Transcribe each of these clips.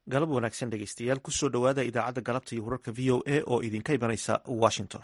galab wanaagsan dhegeystayaal kusoo dhowaada idaacadda galabta iyo wararka v o a oo idinka imanaysa washington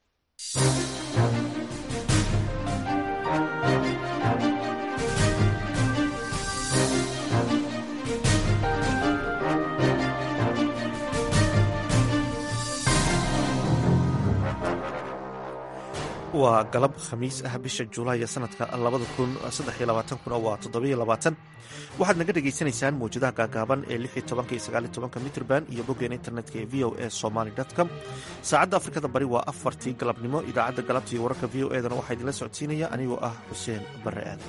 waa galab khamiis ah bisha julaay sanadka kuna waa waxaad naga dhegaysanaysaan mawjadaha gaagaaban ee mitrband iyo boggeen internetka ee v o a somaly com saacadda afrikada bari waa afartii galabnimo idaacadda galabta iyo wararka v o edana waxaa idinla socodsiinaya anigoo ah xuseen bare aadan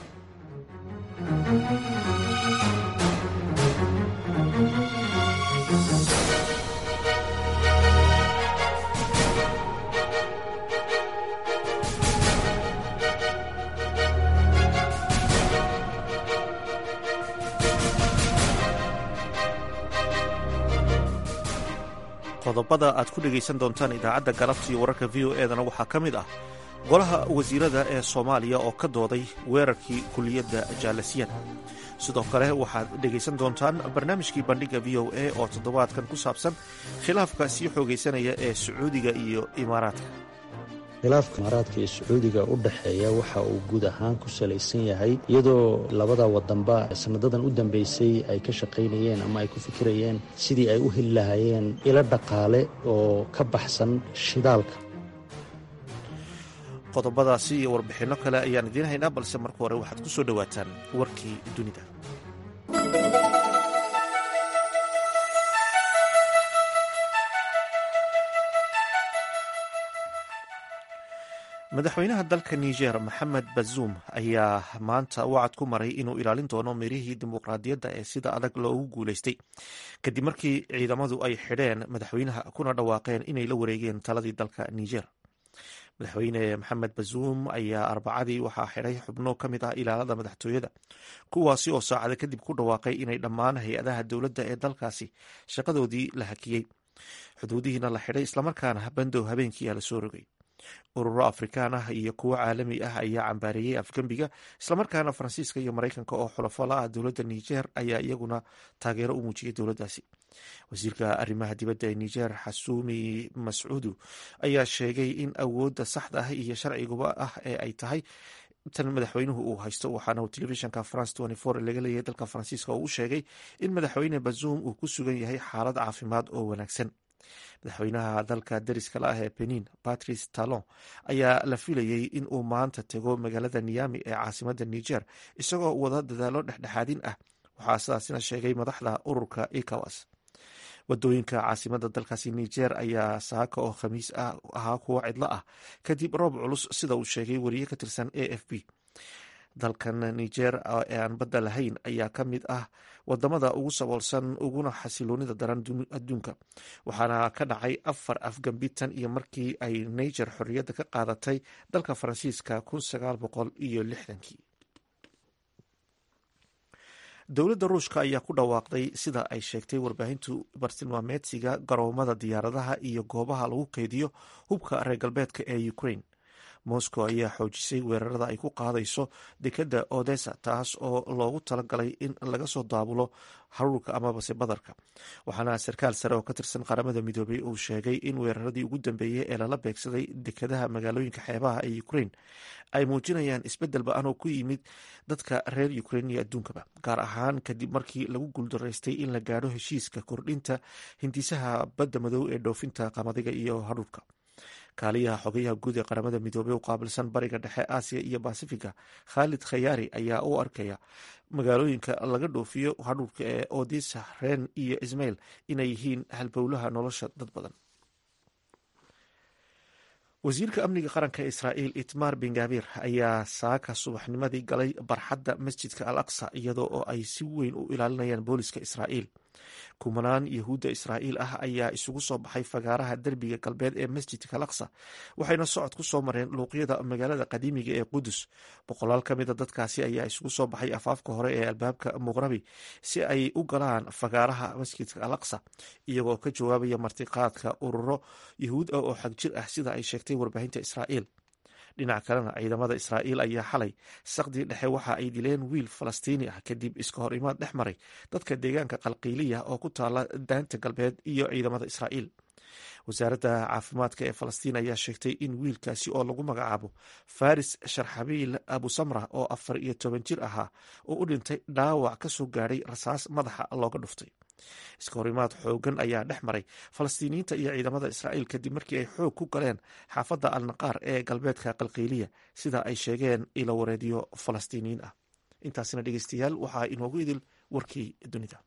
qodobada aad ku dhegaysan doontaan idaacadda galabta iyo wararka v o edana waxaa ka mid ah golaha wasiirada ee soomaaliya oo ka dooday weerarkii kuliyadda jaalasiyan sidoo kale waxaad dhegaysan doontaan barnaamijkii bandhigga v o a oo toddobaadkan ku saabsan khilaafka sii xoogaysanaya ee sacuudiga iyo imaaraadka khilaafka imaaraadka iyo sacuudiga u dhexeeya waxa uu guud ahaan ku salaysan yahay iyadoo labada wadanba sanadadan u dambeysay ay ka shaqaynayeen ama ay ku fikirayeen sidii ay u heli lahaayeen ilo dhaqaale oo ka baxsan shidaalka qodobadaasi iyo warbixinno kale ayaan idiin haynaa balse marka hore waxaad ku soo dhowaataan warkii dunida madaxweynaha dalka niger maxamed bazuum ayaa maanta wacad ku maray inuu ilaalin doono mirihii dimuqraadiyadda ee sida adag loogu guulaystay kadib markii ciidamadu ay xidheen madaxweynaha kuna dhawaaqeen inay la wareegeen taladii dalka niger madaxweyne maxamed bazuum ayaa arbacadii waxaa xidhay xubno ka mid ah ilaalada madaxtooyada kuwaasi oo saacada kadib ku dhawaaqay inay dhammaan hay-adaha dowladda ee dalkaasi shaqadoodii la hakiyey xuduudihiina la xidhay islamarkaana bandow habeenkii a la soo rogay ururo afrikaan ah iyo kuwo caalami ah ayaa cambaareeyey afgembiga islamarkaana faransiiska iyo maraykanka oo xulafo la ah dowladda niger ayaa iyaguna taageero u muujiyay dowladdaasi wasiirka arrimaha dibadda ee niger xasuumi mascuudu ayaa sheegay in awoodda saxda ah iyo sharciguba ah ee ay tahay tan madaxweynuhu uu haysto waxaana uu telefishinka france laga leeyahay dalka faransiiska oo u sheegay in madaxweyne bazuum uu ku sugan yahay xaalad caafimaad oo wanaagsan madaxweynaha dalka deriska la ah ee benin patrice talon ayaa la filayey in uu maanta tego magaalada niyami ee caasimada niger isagoo wada dadaalo dhexdhexaadin ah waxaa sidaasina sheegay madaxda ururka ecowas wadooyinka caasimada dalkaasi niger ayaa saaka oo khamiis ah ahaa kuwo cidlo ah kadib roob culus sida uu sheegay wariye ka tirsan a f b dalkan niger ee aan badda lahayn ayaa ka mid ah wadamada ugu saboolsan uguna xasiloonida daran adduunka waxaana ka dhacay afar afgambi tan iyo markii ay niger xorriyadda ka qaadatay dalka faransiiska kun sagaal boqol iyo lixdankii dowladda ruushka ayaa ku dhawaaqday sida ay sheegtay warbaahintu bartilmaameedsiga garoomada diyaaradaha iyo goobaha lagu keydiyo hubka reer galbeedka ee ukraine moscow ayaa xoojisay weerarada ay ku qaadayso dekadda odessa taas oo loogu talagalay in laga soo daabulo haruurka amabase badarka waxaana sarkaal sare oo ka tirsan qaramada midoobay uu sheegay in weeraradii ugu dambeeyey ee lala beegsaday dekadaha magaalooyinka xeebaha ee ukraine ay muujinayaan isbeddel ba-an oo ku yimid dadka reer ukraine iyo adduunkaba gaar ahaan kadib markii lagu guuldaraystay in la gaadho heshiiska kordhinta hindisaha badda madow ee dhoofinta qamadiga iyo hadhuurka kaaliyaha xogayaha guud ee qaramada midoobey u qaabilsan bariga dhexe aasiya iyo basifiga khaalid khayaari ayaa u arkaya magaalooyinka laga dhoofiyo hadhuurka ee odisa ren iyo ismail inay yihiin halbowlaha nolosha dad badan wasiirka amniga qaranka ee israa'iil itmar bengabir ayaa saaka subaxnimadii galay barxadda masjidka al aqsa iyadoo oo ay si weyn u ilaalinayaan booliska israa'iil kumanaan yahuudda israa'iil ah ayaa isugu soo baxay fagaaraha derbiga galbeed ee masjidka al aqsa waxayna socod ku soo mareen luuqyada magaalada qadiimiga ee qudus boqolaal ka mida dadkaasi ayaa isugu soo baxay afaafka hore ee albaabka muqrabi si ay u galaan fagaaraha masjidka al aqsa iyagoo ka jawaabaya martiqaadka ururo yahuud ah oo xagjir ah sida ay sheegtay warbaahinta israa'iil dhinaca kalena ciidamada israa'iil ayaa xalay saqdii dhexe waxa ay dileen wiil falastiini ah kadib iska hor imaad dhex maray dadka deegaanka qalqiiliya oo ku taala daanta galbeed iyo ciidamada israa'iil wasaaradda caafimaadka ee falastiin ayaa sheegtay in wiilkaasi oo lagu magacaabo faris sharxabiil abusamra oo afar iyo toban jir ahaa oo u dhintay dhaawac ka soo gaadhay rasaas madaxa looga dhuftay iska horimaad xoogan ayaa dhex maray falastiiniyiinta iyo ciidamada israa'iil kadib markii ay xoog ku galeen xaafadda alnaqaar ee galbeedka qalqiiliya sida ay sheegeen ilo wareedyo falastiiniyiin ah intaasina dhegeystayaal waxaa inoogu idil warkii dunida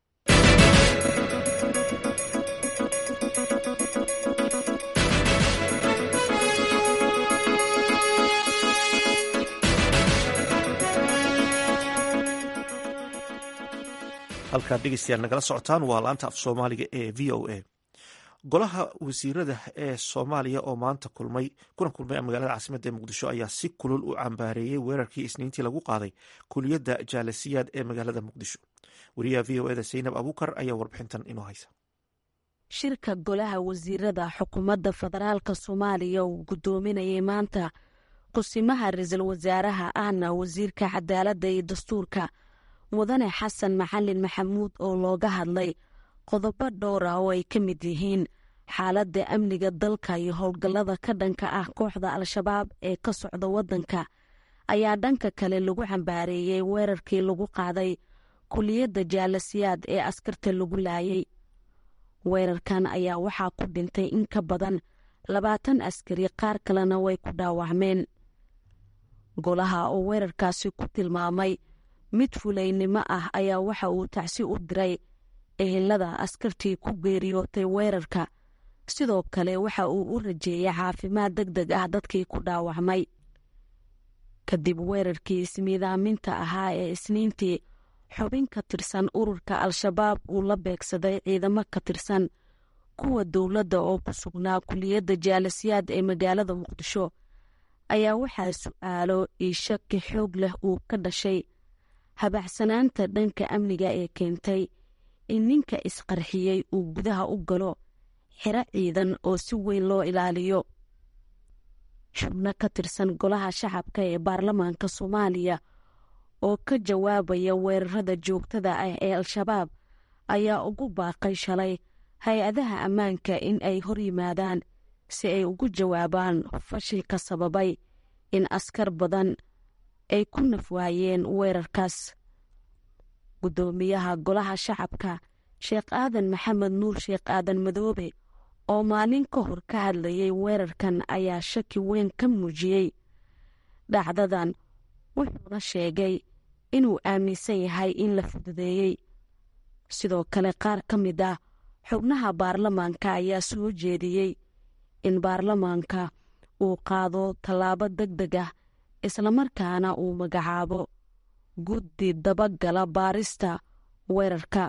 halkaad dhegeystayaal nagala socotaan waa laanta af soomaaliga ee v o a golaha wasiirada ee soomaaliya oo maanta kulmay kuna kulmay magaalada caasimadda ee muqdisho ayaa si kulul u cambaareeyey weerarkii isniintii lagu qaaday kuliyadda jaalasiyaad ee magaalada muqdisho wariyaha v o eda saynab abuukar ayaa warbixintan inoo haysa shirka golaha wasiirada xukuumadda federaalka soomaaliya uu guddoominayay maanta qusimaha ra-iisul wasaaraha ahna wasiirka cadaaladda iyo dastuurka mudane xasan maxalin maxamuud oo looga hadlay qodobo dhowr ah oo ay ka mid yihiin xaaladda amniga dalka iyo howlgallada ka dhanka ah kooxda al-shabaab ee ka socda waddanka ayaa dhanka kale lagu cambaareeyey weerarkii lagu qaaday kuliyadda jaalasiyaad ee askarta lagu laayay weerarkan ayaa waxaa ku dhintay in ka badan labaatan askari qaar kalena way ku dhaawacmeen golaha oo weerarkaasi ku tilmaamay mid fulaynimo ah ayaa waxa uu tacsi u diray ehelada askartii ku geeriyootay weerarka sidoo kale waxa uu u rajeeyay caafimaad deg deg ah dadkii ku dhaawacmay kadib weerarkii ismiidaaminta ahaa ee isniintii xubin ka tirsan ururka al-shabaab uu la beegsaday ciidamo ka tirsan kuwa dowladda oo ku sugnaa kuliyadda jaalasiyaad ee magaalada muqdisho ayaa waxaa su-aalo iyo shaki xoog leh uu ka dhashay habacsanaanta dhanka amniga ee keentay in ninka isqarxiyey uu gudaha u galo xiro ciidan oo si weyn loo ilaaliyo xubno ka tirsan golaha shacabka ee baarlamaanka soomaaliya oo ka jawaabaya weerarada joogtada ah ee al-shabaab ayaa ugu baaqay shalay hay-adaha ammaanka in ay hor yimaadaan si ay ugu jawaabaan fashilka sababay in askar badan ay ku nafwaayeen weerarkaas guddoomiyaha golaha shacabka sheekh aadan maxamed nuur sheekh aadan madoobe oo maalin ka hor ka hadlayay weerarkan ayaa shaki weyn ka muujiyey dhacdadan wuxuuna sheegay inuu aaminsan yahay in la fududeeyey sidoo kale qaar ka mid ah xubnaha baarlamaanka ayaa soo jeediyey in baarlamaanka uu qaado tallaabo deg deg ah islamarkaana uu magacaabo guddi dabagala baarista weerarka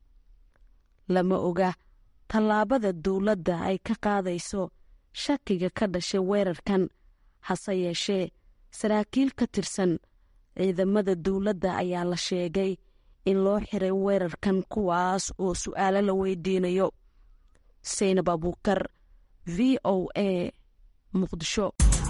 lama oga tallaabada dowladda ay ka qaadayso shakiga ka dhashay weerarkan hase yeeshee saraakiil ka tirsan ciidamada dowladda ayaa la sheegay in loo xiray weerarkan kuwaas oo su-aalo la weydiinayo saynab abuukar v o a muqdisho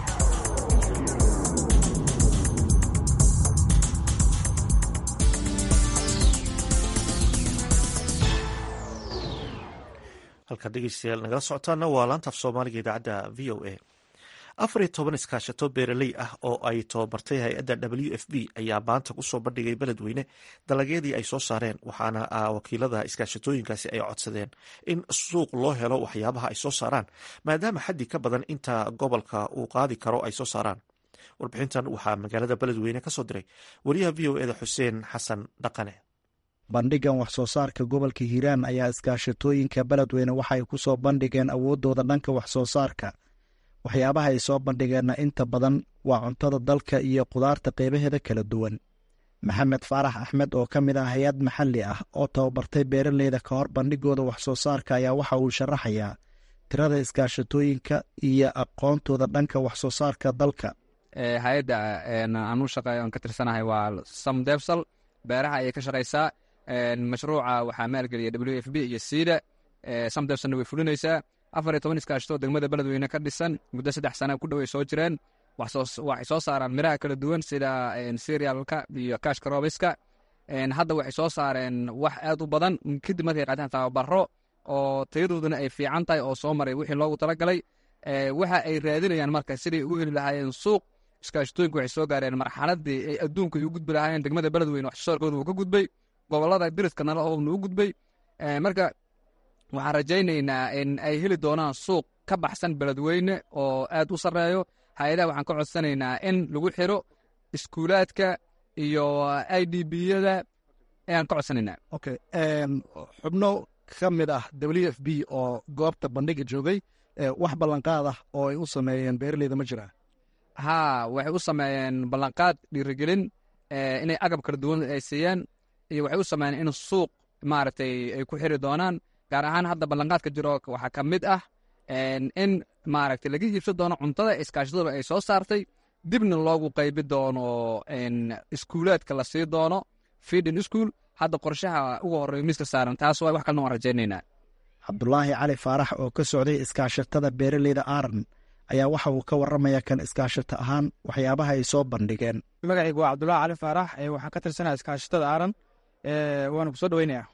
halkaad dhegeystayaal nagala socotaana waa laantaaf soomaaliga idaacadda v o a afar iyo toban iskaashato beeraley ah oo ay tababartay hay-adda w f b ayaa maanta kusoo bandhigay beledweyne dalagyadii ay soo saareen waxaana wakiilada iskaashatooyinkaasi ay codsadeen in suuq loo helo waxyaabaha ay soo saaraan maadaama xaddi ka badan inta gobolka uu qaadi karo ay soo saaraan warbixintan waxaa magaalada beledweyne ka soo diray wariyaha v o eda xuseen xasan dhaqane bandhigan wax soo saarka gobolka hiiraan ayaa iskaashatooyinka beledweyne waxay ku soo bandhigeen awooddooda dhanka wax soo saarka waxyaabaha ay soo bandhigeenna inta badan waa cuntada dalka iyo khudaarta qeybaheeda kala duwan maxamed faarax axmed oo ka mid ah hay-ad maxalli ah oo tababartay beeraleyda ka hor bandhigooda wax soo saarka ayaa waxa uu sharaxayaa tirada iskaashatooyinka iyo aqoontooda dhanka wax soo saarka dalka hay-adda anu shaqeey on ka tirsanahay waa sam debsal beeraha ayay ka shaqaysaa mashruuca waxaa maalgeliya w f b iyo siida sam debsalna way fulinaysaa afar iyo toban iskaashatoo degmada beledweyne ka dhisan muddo saddex sana ku dhow ay soo jireen waxay soo saaraan miraha kala duwan sida serialka iyo kashka robiska hadda waxay soo saareen wax aad u badan kadib markay qaataan tababaro oo tayadooduna ay fiican tahay oo soo maray wixii loogu talagalay waxa ay raadinayaan marka siday u heli lahaayeen suuq iskaashatooyinku waxay soo gaareen marxaladii ay adduunka u gudbi lahaayeen degmada beledweyne wax soosaarkooda uu ka gudbay gobolada diriska nala oobna u gudbay marka waxaan rajaynaynaa in ay heli doonaan suuq ka baxsan beledweyne oo aad u sarreeyo hay-adaha waxaan ka codsanaynaa in lagu xiro iskuulaadka iyo i d b-yada ayaan ka codsanaynaa okay xubno ka mid ah w f b oo goobta bandhiga joogay wax ballanqaad ah oo ay u sameeyeen beeraleyda ma jiraa haa waxay u sameeyeen ballanqaad dhiirigelin inay agab kala duwan ay siiyeen iyo waxay u sameeyeen in suuq maaragtay ay ku xiri doonaan gaar ahaan hadda ballanqaadka jiro waxaa ka mid ah in maaragtay laga iibsan doono cuntada iskaashadooda ay soo saartay dibna loogu qaybi doono iskuulaadka la sii doono feedin school hadda qorshaha ugu horreeya miiska saaran taas waa wax kalena waan rajaynaynaa cabdulaahi cali faarax oo ka socday iskaashatada beeraleyda aaran ayaa waxa uu ka warramaya kan iskaashato ahaan waxyaabaha ay soo bandhigeen magacaygu waa cabdulaahi cali faarax waxaan ka tirsanaya iskaashatada aaran waana ku soo dhaweynaya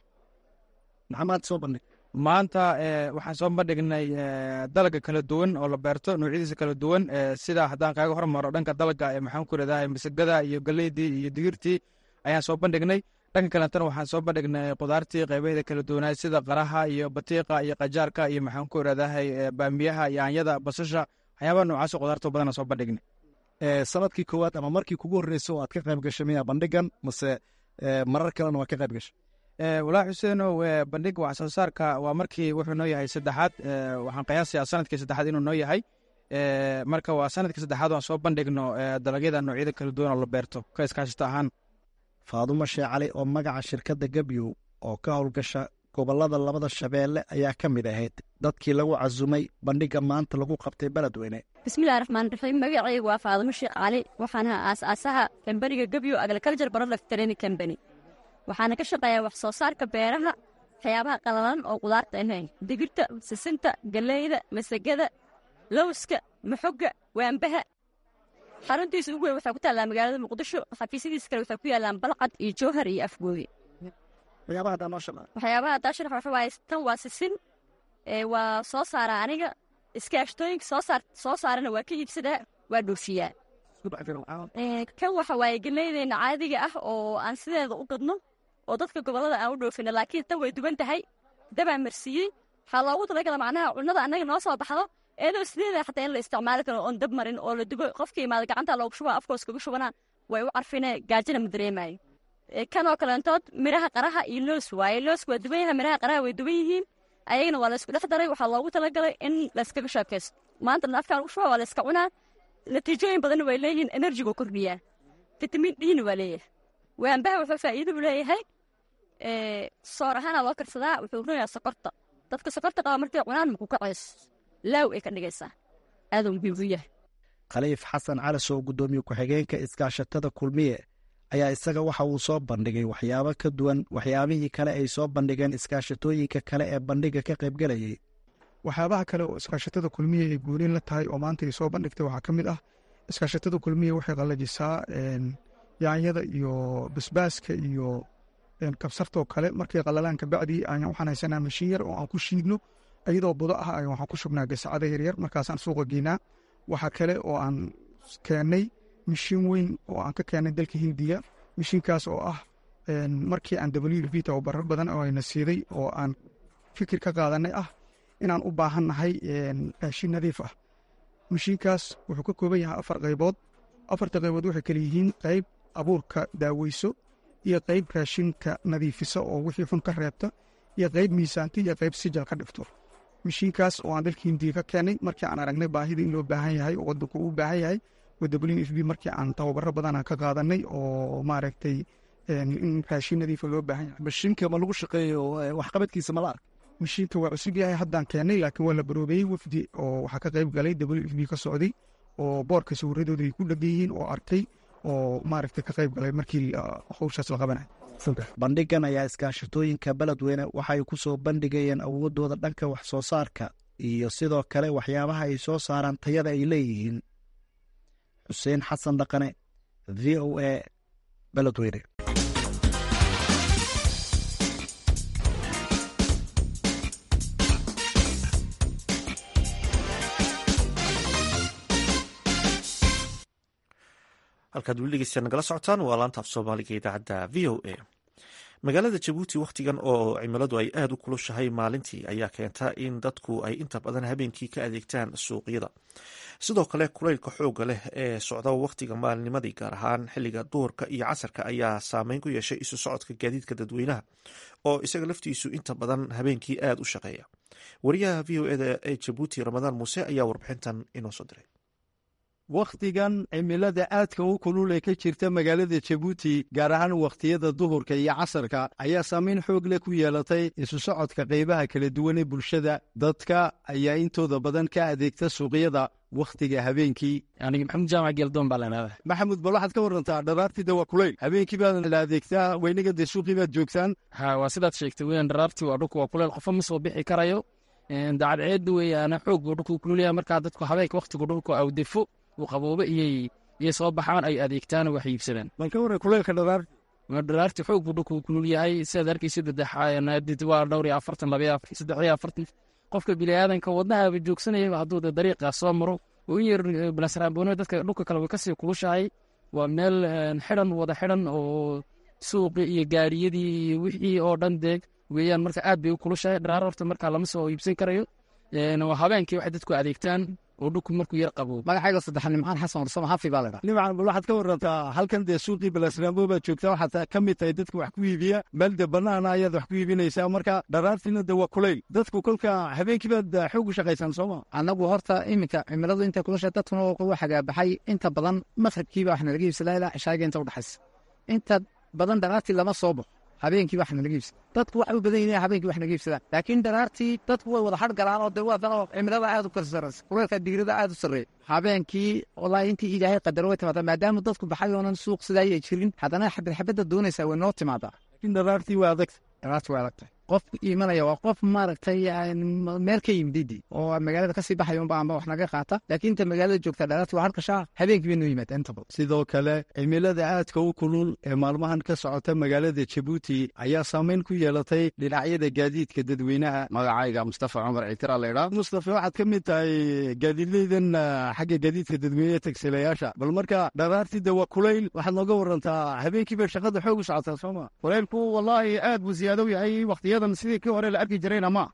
maxamaad soo bandhig maanta waxaan soo bandhignay dalaga kala duwan oo la beerto noocyadiisa kala duwan sida haddaan kaaga hormaro dhanka dalaga maxaan ku iradahay masagada iyo galeydii iyo digirtii ayaan soo bandhignay dhanka kalentana waxaan soo bandhignay qudaartii qaybaheeda kala duwanaay sida qaraha iyo batiiqa iyo qajaarka iyo maxaan ku iradahay baamiyaha yaanyada basasha waxyaabaha noocaas qudaarta badana soo bandhignay sanadkii koowaad ama markii kugu horreysay oo aad ka qayb gashay miya bandhigan mase marar kalena waa ka qayb gashay walaahi xuseenow bandhiga wax soo saarka waa markii wuxuu noo yahay saddexaad waxaan qiyaasayaa sanadkii saddexaad inuu noo yahay marka waa sanadkii saddexaad waan soo bandhigno dalagyada noocyada kala duwan oo la beerto ka iskaashata ahaan faadumo shee cali oo magaca shirkadda gebyow oo ka howlgasha gobollada labada shabeelle ayaa ka mid ahayd dadkii lagu casumay bandhigga maanta lagu qabtay beledweyne bismillahi raxmaan raxiim magacaygu waa faadumo sheekh cali waxaana aas-aasaha kambaniga gebyow agriculture product training company waxaana ka shaqeeyaa wax soo saarka beeraha waxyaabaha qalalan oo qudaarta ahayn digirta sisinta galeyda masagada lowska maxoga waambaha xaruntiisa ugu weyn waxaa ku taallaa magaalada muqdisho xafiisyadiisa kale waxaa ku yaallaan balcad iyo jowhar iyo afgooye waxyaabaha haddaa sharax waxa waaye tan waa sisin waa soo saaraa aniga iskaashtooyinka soo saarana waa ka iibsadaa waa dhoofiyaa kan waxa waaye galeydeyna caadiga ah oo aan sideeda u gadno oo dadka gobollada aan u dhoofino laakiin tan way duwan tahay dabaa marsiiyey waxaa loogu talagala macnaha cunnada annaga noo soo baxdo eedoo sideeda xataa in la isticmaali karo oon dab marin oo la dubo qofka imaada gacanta loogu shuba afkoos kaga shubanaan way u carfine gaajina ma dareemayo kanoo kaleentood miraha qaraha iyo loos waaye looska waa duwan yahay miraha qaraha way duwan yihiin ayagana waa laysku dhex daray waxaa loogu talagalay in layskaga sheekaysto maantana afkaan ugu shuba waa layska cunaa natiijooyin badanna way leeyihiin enerjigu kordhiyaa fitamiin dhina waa leeyahay waambaha wuxuu faa'iido u leeyahay soor ahaana loo karsadaa wuxuu runayaa sokorta dadka sokorta qaba markay cunaan maku kacays laaw ay ka dhigaysaa aaduu muhiim u yahay khaliif xasan calisow guddoomiye ku-xigeenka iskaashatada kulmiye ayaa isaga waxa uu soo bandhigay waxyaabo ka duwan waxyaabihii kale ay soo bandhigeen iskaashatooyinka kale ee bandhiga ka qaybgelayay waxyaabaha kale oo iskaashatada kulmiye ay guulin la tahay oo maanta ay soo bandhigtay waxaa ka mid ah iskaashatada kulmiye waxay qallajisaa yaanyada iyo basbaaska iyo kabsartoo kale markay qallalaan kabacdii waxaan haysanaa mashiin yar oo aan ku shiidno iyadoo budo ah waxaan ku shubnaa gasacada yaryar markaasaan suuqa geynaa waxaa kale oo aan keennay mashiin weyn oo aan ka keennay dalka hindiya mashiinkaas oo ah markii aan w v tababarar badan oo ayna siiday oo aan fikir ka qaadanay ah inaan u baahannahay raashin nadiif ah mashiinkaas wuxuu ka kooban yahay afar qaybood afarta qaybood waxay kale yihiin qayb abuurka daaweyso iyo qayb raashinka nadiifisa oo wixii xun ka reebta iyo qayb miisaanta iyo qayb sijal ka dhifto mashiinkaas oo aan dalka hindiya ka keenay markii aan aragnay baahida in loo baahan yahay oo wadanku u baahan yahay w f b markii aan tababaro badana ka qaadanay oo maaragtay in raashin nadiifa loo baahan yahay mashiinka ma lagu shaqeeyo waxqabadkiisa mala ark mashiinka waa cusub yahay haddaan keennay laakiin waa la baroobeeyey wafdi oo waxaa ka qayb galay w f b ka socday oo boorka sawiradooda ay ku dhegan yihiin oo arkay oo maaragtay ka qayb galay markii howshaas la qabanay bandhigan ayaa iskaashatooyinka beledweyne waxay ku soo bandhigayeen awoodooda dhanka wax soo saarka iyo sidoo kale waxyaabaha ay soo saaraan tayada ay leeyihiin xuseen xasan dhaqane v o a beledweyne halkaad weli dhegeystayaa nagala socotaan waa laanta af soomaaliga idaacadda v o a magaalada jabuuti wakhtigan oo cimiladu ay aada u kulushahay maalintii ayaa keenta in dadku ay inta badan habeenkii ka adeegtaan suuqyada sidoo kale kulaylka xooga leh ee socda wakhtiga maalinimadii gaar ahaan xilliga duhurka iyo casarka ayaa saameyn ku yeeshay isu socodka gaadiidka dadweynaha oo isaga laftiisu inta badan habeenkii aada u shaqeeya wariyaha v o eda ee jabuuti ramadaan muuse ayaa warbixintan inoo soo diray wakhtigan cimilada aadka u kulul ee ka jirta magaalada jabuuti gaar ahaan wakhtiyada duhurka iyo casarka ayaa saamayn xoog leh ku yeelatay isu socodka qaybaha kala duwan ee bulshada dadka ayaa intooda badan ka adeegta suuqyada wakhtiga habeenkii aniga maxamuud jaamac geeldoon baa leenaada maxamuud bal waxaad ka warantaa dharaartida waa kulayl habeenkii baad la adeegtaa weynaga dee suuqii baad joogtaan ha waa sidaad sheegtay weyan dharaartii waa dhulka waa kulayl qofa ma soo bixi karayo dacadceedu weyaana xoog buu dhulku kululyaha markaa dadku habeenka wakhtigu dhulku awdefo uu qaboobe iyay iyay soo baxaan ay adeegtaan wax iibsadaan bal ka waran kulaylka dharaar dharaarti xoog buu dhulku kulul yahay sidaad arkaysa dadex waa dhowr iyo afartan laba saddex iyo afartan qofka biniaadanka wadnahaaba joogsanayaba hadduu de dariiqaa soo maro oo in yar balasraamboone dadka dhulka kale way kasii kulushahay waa meel xidhan wada xidhan oo suuqi iyo gaariyadii iyo wixii oo dhan deeg weeyaan marka aad bay u kulushahay dharaar horta markaa lama soo iibsan karayo habeenkii waxay dadku adeegtaan oo dhulku markuu yar qabo magacayga saddexa nimcaan xasan warsamo hafi baa ladhaa nimcan bal waxaad ka warantaa halkan dee suuqii balasraambo baad joogtaa waxaad ka mid tahay dadka wax ku iibiya meel de banaana ayaad wax ku iibinaysaa marka dharaartiina de waa kulayl dadku kolka habeenkii baad xoog u shaqaysaan sooma annagu horta iminka cimiladu intay kulusha dadkuna waa xagaabaxay inta badan maqribkiiba wax nalaga iibsadaa ilaa cishaaga inta udhexaysa inta badan dharaartii lama soo baxo habeenkii wax nalaga iibsada dadku waxay u badan yihiin habeenkii wax naga iibsadaan laakiin dharaartii dadku way wada har galaan oo de waa dano cimilada aad u kala sarraysa kuleelka digrada aad u sarreeya habeenkii wallaahi intii ilaahay qadaro way timaadaa maadaama dadku baxay oonan suuq sidaa ay jirin haddana xabad xabadda doonaysaa way noo timaadaa laakiin dharaartii waa adagta dharaartii waa adagtahay qof iimanaya waa qof maaragtay meel ka yimididi oo magaalada kasii baxaya unba amba wax naga qaata laakiin inta magaalada joogta dharaartii waa harkashaa habeenkii bay noo yimaada inta badan sidoo kale cimilada aadka u kulul ee maalmahan ka socota magaalada jabuuti ayaa saameyn ku yeelatay dhinacyada gaadiidka dadweynaha magacayga mustafa cumar ciitira laydhaa mustafa waxaad ka mid tahay gaadiidleydan xagga gaadiidka dadweyneha tagsilayaasha bal marka dharaartida waa kulayl waxaad nooga warantaa habeenkii bay shaqada xoog u socotaa sooma kulaylku wallaahi aad buu siyaado yahay wakhtiyadan sidii kii hore la arki jirayna ma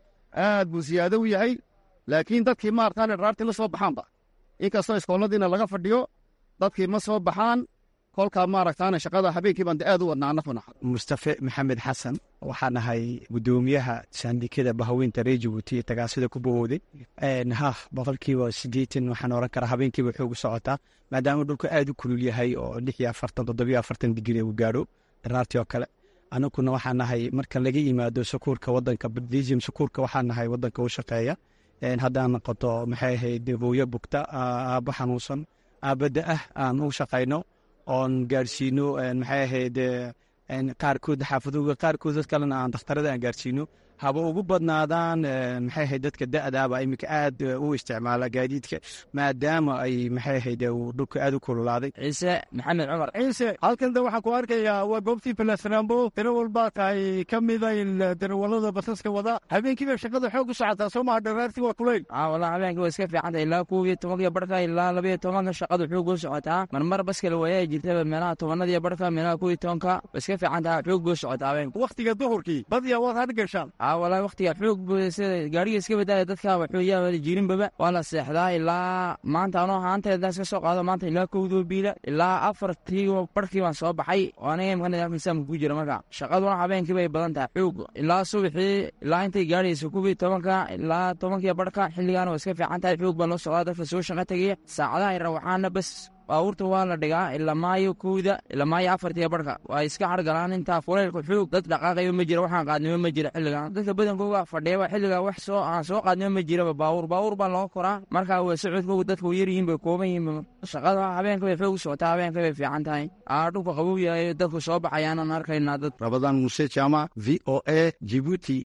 aad buu siyaado u yahay laakiin dadkii maartaan dharaartii la soo baxaanba inkastoo iskooladiina laga fadhiyo dadkii ma soo baxaan kolkaa maaragtaana shaqada habeenkii baan de aad u wadnaa anafuna mustafe maxamed xasan waxaan ahay guddoomiyaha saandikada bahaweynta reer jabuuti ee tagaasida ku bahowday ha boqolkiiba sideetan waxaan oran karaa habeenkiiba xoog u socotaa maadaama dhulku aad u kulul yahay oo lix iyo afartan toddobiyo afartan digri uu gaadho dharaartii oo kale anaguna waxaan nahay marka laga yimaado sukuurka wadanka badisium sukuurka waxaan nahay wadanka u shaqeeya haddaan noqoto maxay ahayd hooyo bugta aabbo xanuunsan aabada ah aan u shaqayno oon gaarsiino maxay ahayd qaarkood xaafadoga qaarkood dad kalena aan dakhtarada aan gaarsiino haba ugu badnaadaan maxay ahayd dadka da-daaba iminka aad u isticmaala gaadiidka maadaama ay maxay ahayd dhulka aad u kululaaday ciise maxamed cumar ciise halkan de waxaan ku arkayaa waa goobtii balasraambo tiro walbaa tahay ka mida darawalada basaska wada habeenkii bay shaqada xoog u socotaa soo maha dharaartii waa kulayl wala habeenkii waa iska fiicanta ilaa kow iyo tobankiyo barhka ilaa labaiyo tobanka shaqadu xoog u socotaa marmar baskala wayaa jirtaba meelaha tobanadiyo barhka meelaha kow iyo tobanka waa iska fiicantaa xoog u socotaa habeenka waktiga duhurkii badiyaa waad had gashaan walaa waktiga xoog sida gaariga iska badaaya dadka waxooyaa jirinbaba waa la seexdaa ilaa maanta anoo haanteeda iska soo qaado maanta ilaa kowdoo biila ilaa afartii barhkii baan soo baxay oo aniga imka misaamka ku jira marka shaqaduna habeenkii bay badan tahay xoog ilaa subaxii ilaa intay gaadhaysa kuwii tobanka ilaa tobankii barhka xilligaana waa iska fiican tahay xoog baa loo socdaa dadka soo shaqa tegaya saacadaha yara waxaana bas baabuurta waa la dhigaa ilaa maayo kowda ilaa maayo afartiya barhka waa iska hargalaan intaa fuleylka xoog dad dhaqaaqayo ma jira waxaan qaadnimo ma jira xilligan dadka badankooga fadhiyaba xilliga wax soo aan soo qaadnimo ma jiraba baabuur baabuur baa loo koraa markaa waa socodkooga dadka way yaryihiin bay kooban yihiin shaqada habeenka bay xoog u socotaa habeenka bay fiican tahay aa dhulka qabow yahay dadku soo baxayaanan arkaynaa dad rabadaan muuse jaamac v o a jibuuti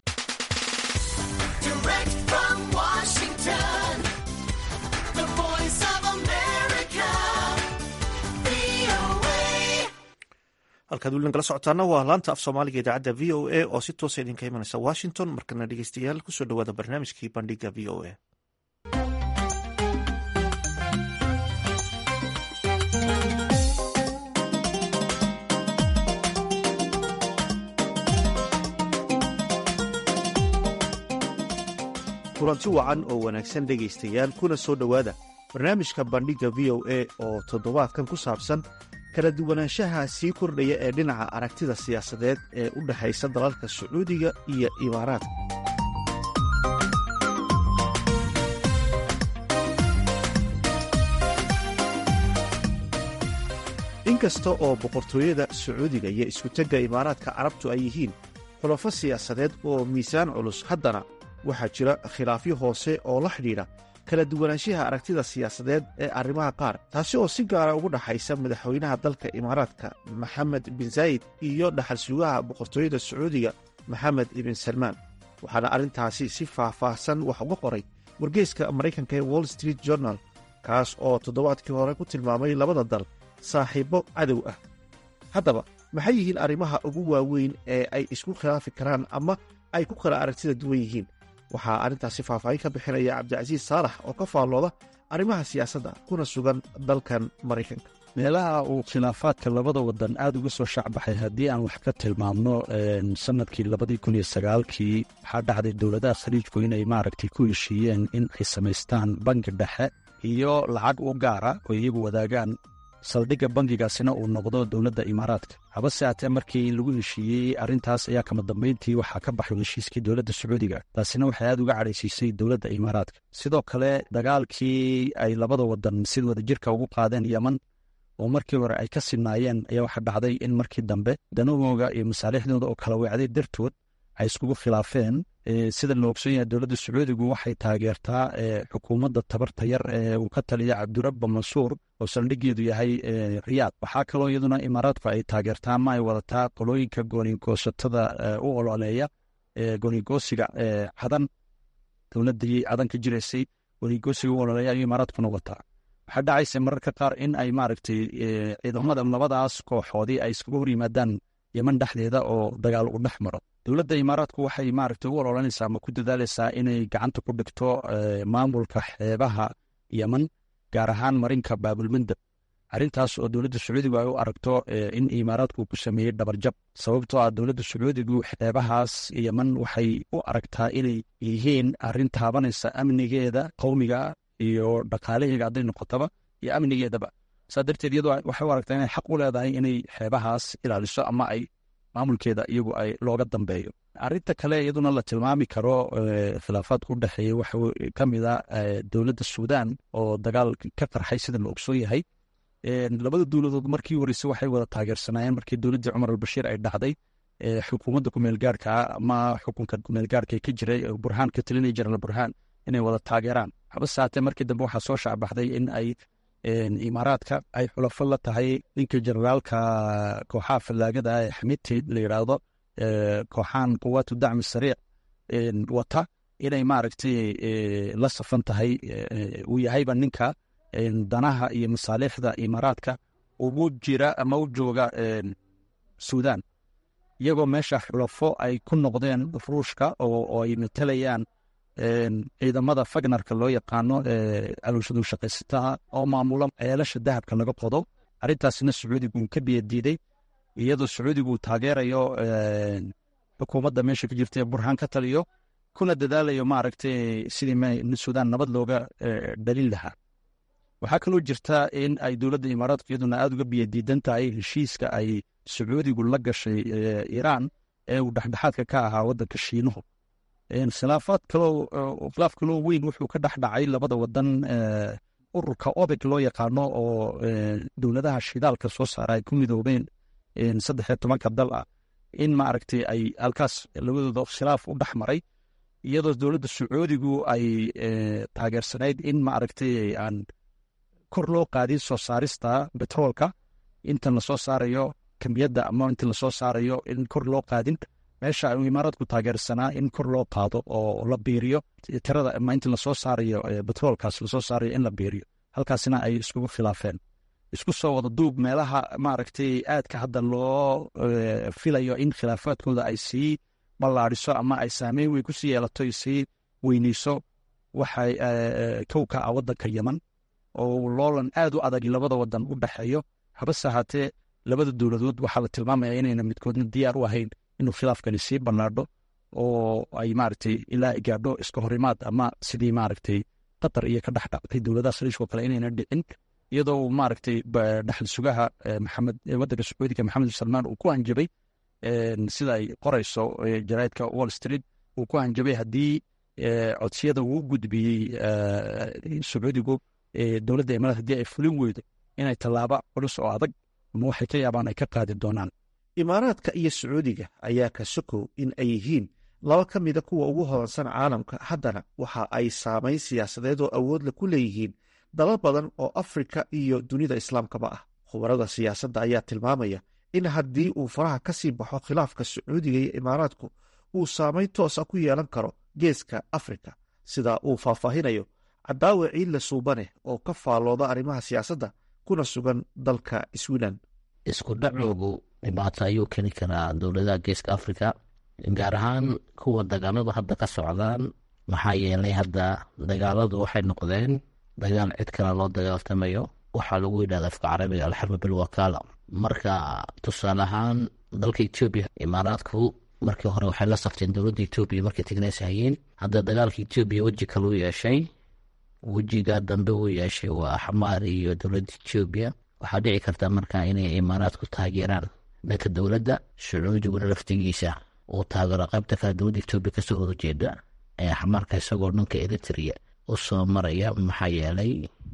halkaad weli nagala socotaana waa laanta af soomaaliga idaacadda v o a oo si toosa idinka imanaysa washington markana dhegeystayaal kusoo dhawaada barnaamijkii bandhiga v o a kulanti wacan oo wanaagsan dhegaystayaal kuna soo dhowaada barnaamijka bandhigga v o a oo toddobaadkan ku saabsan kala duwanaanshaha sii kordhaya ee dhinaca aragtida siyaasadeed ee u dhexaysa dalalka sacuudiga iyo imaaraadka inkasta oo boqortooyada sacuudiga iyo iskutegga imaaraadka carabtu ay yihiin xulafo siyaasadeed oo miisaan culus haddana waxaa jira khilaafyo hoose oo la xidhiidha kala duwanaanshaha aragtida siyaasadeed ee arrimaha qaar taasi oo si gaara ugu dhaxaysa madaxweynaha dalka imaaraadka maxamed bin zaayid iyo dhaxal sugaha boqortooyada sacuudiga maxamed ibn salmaan waxaana arrintaasi si faah-faahsan wax uga qoray wargeyska maraykanka ee wall street journal kaas oo toddobaadkii hore ku tilmaamay labada dal saaxiibbo cadow ah haddaba maxay yihiin arrimaha ugu waaweyn ee ay isku khilaafi karaan ama ay ku kala aragtida duwan yihiin waxaa arrintaasi faahfaahin ka bixinaya cabdicasiis saalax oo ka faallooda arrimaha siyaasadda kuna sugan dalkan maraykanka meelaha uu khilaafaadka labada wadan aada uga soo shacbaxay haddii aan wax ka tilmaamno sanadkii labadii kun iyo sagaalkii waxaa dhacday dowladaha khaliijku inay maaragtay ku heshiiyeen in ay samaystaan bangi dhexe iyo lacag u gaara oo iyagu wadaagaan saldhigga bangigaasina uu noqdo dowladda imaaraadka habase haatee markii lagu heshiiyey arrintaas ayaa kama dambayntii waxaa ka baxay heshiiskii dowladda sacuudiga taasina waxay aad uga cadhaysiisay dowladda imaaraadka sidoo kale dagaalkii ay labada wadan sida wadajirka ugu qaadeen yeman oo markii hore ay ka sinaayeen ayaa waxaa dhacday in markii dambe danahooga iyo masaalixdooda oo kala weecday dartood ay iskugu khilaafeen sida la ogson yahay dowladda sacuudigu waxay taageertaa xukuumadda tabarta yar ee uu ka taliya cabdirabba mansuur oo saldhigeedu yahay riyaad waxaa kaloo iyaduna imaaraadku ay taageertaa ama ay wadataa qolooyinka goonigoosatada u ololeeya goonigoosiga cadan dowladii cadan ka jiraysay goonigoosiga u ololeeya ayuu imaaraadkuna wataa waxaa dhacaysa mararka qaar in ay maaragtay ciidamada labadaas kooxoodii ay iskaga hor yimaadaan yeman dhexdeeda oo dagaal u dhex maro dowladda imaaraadku waxay maaragtay u ololanaysaa ama ku dadaalaysaa inay gacanta ku dhigto maamulka xeebaha yeman gaar ahaan marinka baabulmandab arrintaas oo dowladda sacuudigu ay u aragto in imaaraadku ku sameeyey dhabarjab sababtoo ah dowladda sacuudigu xeebahaas yeman waxay u aragtaa inay yihiin arrin taabanaysa amnigeeda qowmiga iyo dhaqaalaheega hadday noqotaba iyo amnigeedaba saa darteed iyadoo waxay u aragtaa inay xaq u leedahay inay xeebahaas ilaaliso ama ay maamulkeeda iyagu ay looga dambeeyo arrinta kale iyaduna la tilmaami karo khilaafaadka u dhexeeya waxa ka mid a dowladda suudaan oo dagaal ka qarxay sida la ogsoon yahay labada dowladood markii horeyse waxay wada taageersanaayeen markii dowladdii cumar albashiir ay dhacday xukuumadda kumeelgaarka ama xukunka kumeelgaarka ka jiray burhaan ka talinaya jenaraal burhaan inay wada taageeraan habase haatee markii dambe waxaa soo shacbaxday in ay imaaraadka ay xulafo la tahay ninka generaalka kooxaha fallaagada ee xamidti la yidhaahdo kooxahan quwaatu dacmi sariic wata inay maaragtay la safan tahay uu yahayba ninka danaha iyo masaalixda imaaraadka ugu jira ama u jooga suudaan iyagoo meesha xulafo ay ku noqdeen ruushka oo ay matalayaan ciidamada fagnarka loo yaqaano alowshadu shaqaysataha oo maamula ceelasha dahabka laga qodo arrintaasna sacuudigu ka biyadiiday iyadoo sacuudigu taageerayo xukuumadda meesha ka jirta ee burhaan ka taliyo kuna dadaalayo maaragtay sidii suudaan nabad looga dhalin lahaa waxaa kaloo jirta in ay dowladda imaaraadku iyaduna aada uga biyadiidan tahay heshiiska ay sacuudigu la gashay iiraan ee uu dhexdhexaadka ka ahaa waddanka shiinuhu khilaafaad kaloo khilaaf kaloo weyn wuxuu ka dhex dhacay labada wadan ururka obeg loo yaqaano oo dowladaha shidaalka soo saara ay ku midoobeen saddex iyo tobanka dal ah in maaragtay ay halkaas labadooda khilaaf u dhex maray iyadoo dowladda sacuudigu ay taageersanayd in maaragtay aan kor loo qaadin soo saarista betroolka intan lasoo saarayo kamiyadda ama inta lasoo saarayo in kor loo qaadin meesha uu imaaraadku taageersanaa in kor loo qaado oo la biiriyo tirada ama inta lasoo saarayo betroolkaas lasoo saarayo in la biiriyo halkaasina ay iskugu khilaafeen isku soo wada duub meelaha maaragtay aadka hadda loo filayo in khilaafaadkooda ay sii ballaadhiso ama ay saameyn weyn ku sii yeelato ay sii weyneyso waxay kowka ah waddanka yeman oo loolan aad u adag labada wadan u dhexeeyo habase ahaatee labada dowladood waxaa la tilmaamaya inayna midkoodna diyaar u ahayn inuu khilaafkani sii ballaadho oo ay maaragtay ilaa ay gaadho iska horimaad ama sidii maaragtay qatar iyo ka dhex dhacday dowladaha khaliijka oo kale inayna dhicin iyadoo maaragtay dhexal sugaha maxamed waddanka sacuudiga maxamed bin salmaan uu ku hanjabay sida ay qorayso jaraa'idka wall street uu ku hanjabay haddii codsiyada uu gudbiyey sacuudigu dowladda imaaraad haddii ay fulin weydo inay tallaabo culus oo adag ama waxay ka yaabaan ay ka qaadi doonaan imaaraadka iyo sacuudiga ayaa ka sokow in ay yihiin laba ka mida kuwa ugu hodansan caalamka haddana waxa ay saamayn siyaasadeed oo awoodla ku leeyihiin dalal badan oo afrika iyo dunida islaamkaba ah khubarada siyaasadda ayaa tilmaamaya in haddii uu faraha ka sii baxo khilaafka sacuudiga iyo imaaraadku uu saamayn toosa ku yeelan karo geeska afrika sida uu faahfaahinayo cadaawe ciidle suubane oo ka faallooda arrimaha siyaasadda kuna sugan dalka swilan isku dhacoogu dhibaato ayuu keeni karaa dowladaha geeska afrika gaar ahaan kuwa dagaaladu hadda ka socdaan maxaa yeelay hadda dagaaladu waxay noqdeen dagaal cid kale loo dagaaltamayo waxaa lagu yidhahda afka carabiga alxarba bilwakaala marka tusaale ahaan dalka etoobiya imaaraadku markii hore waxay la safteen dowladda etoobiya markay tigneys hayeen hadda dagaalka etoobiya weji kale u yeeshay wejiga dambe uu yeeshay waa xamaar iyo dowladda etoobiya waxaa dhici karta marka inay imaaraadku taageeraan dhanka dowladda sacuudiguna laftigiisa uu taageero qaybta kale dowladda etoobiya kasoo horjeeda ee xamaarka isagoo dhanka eritrea u soo maraya maxaa yeelay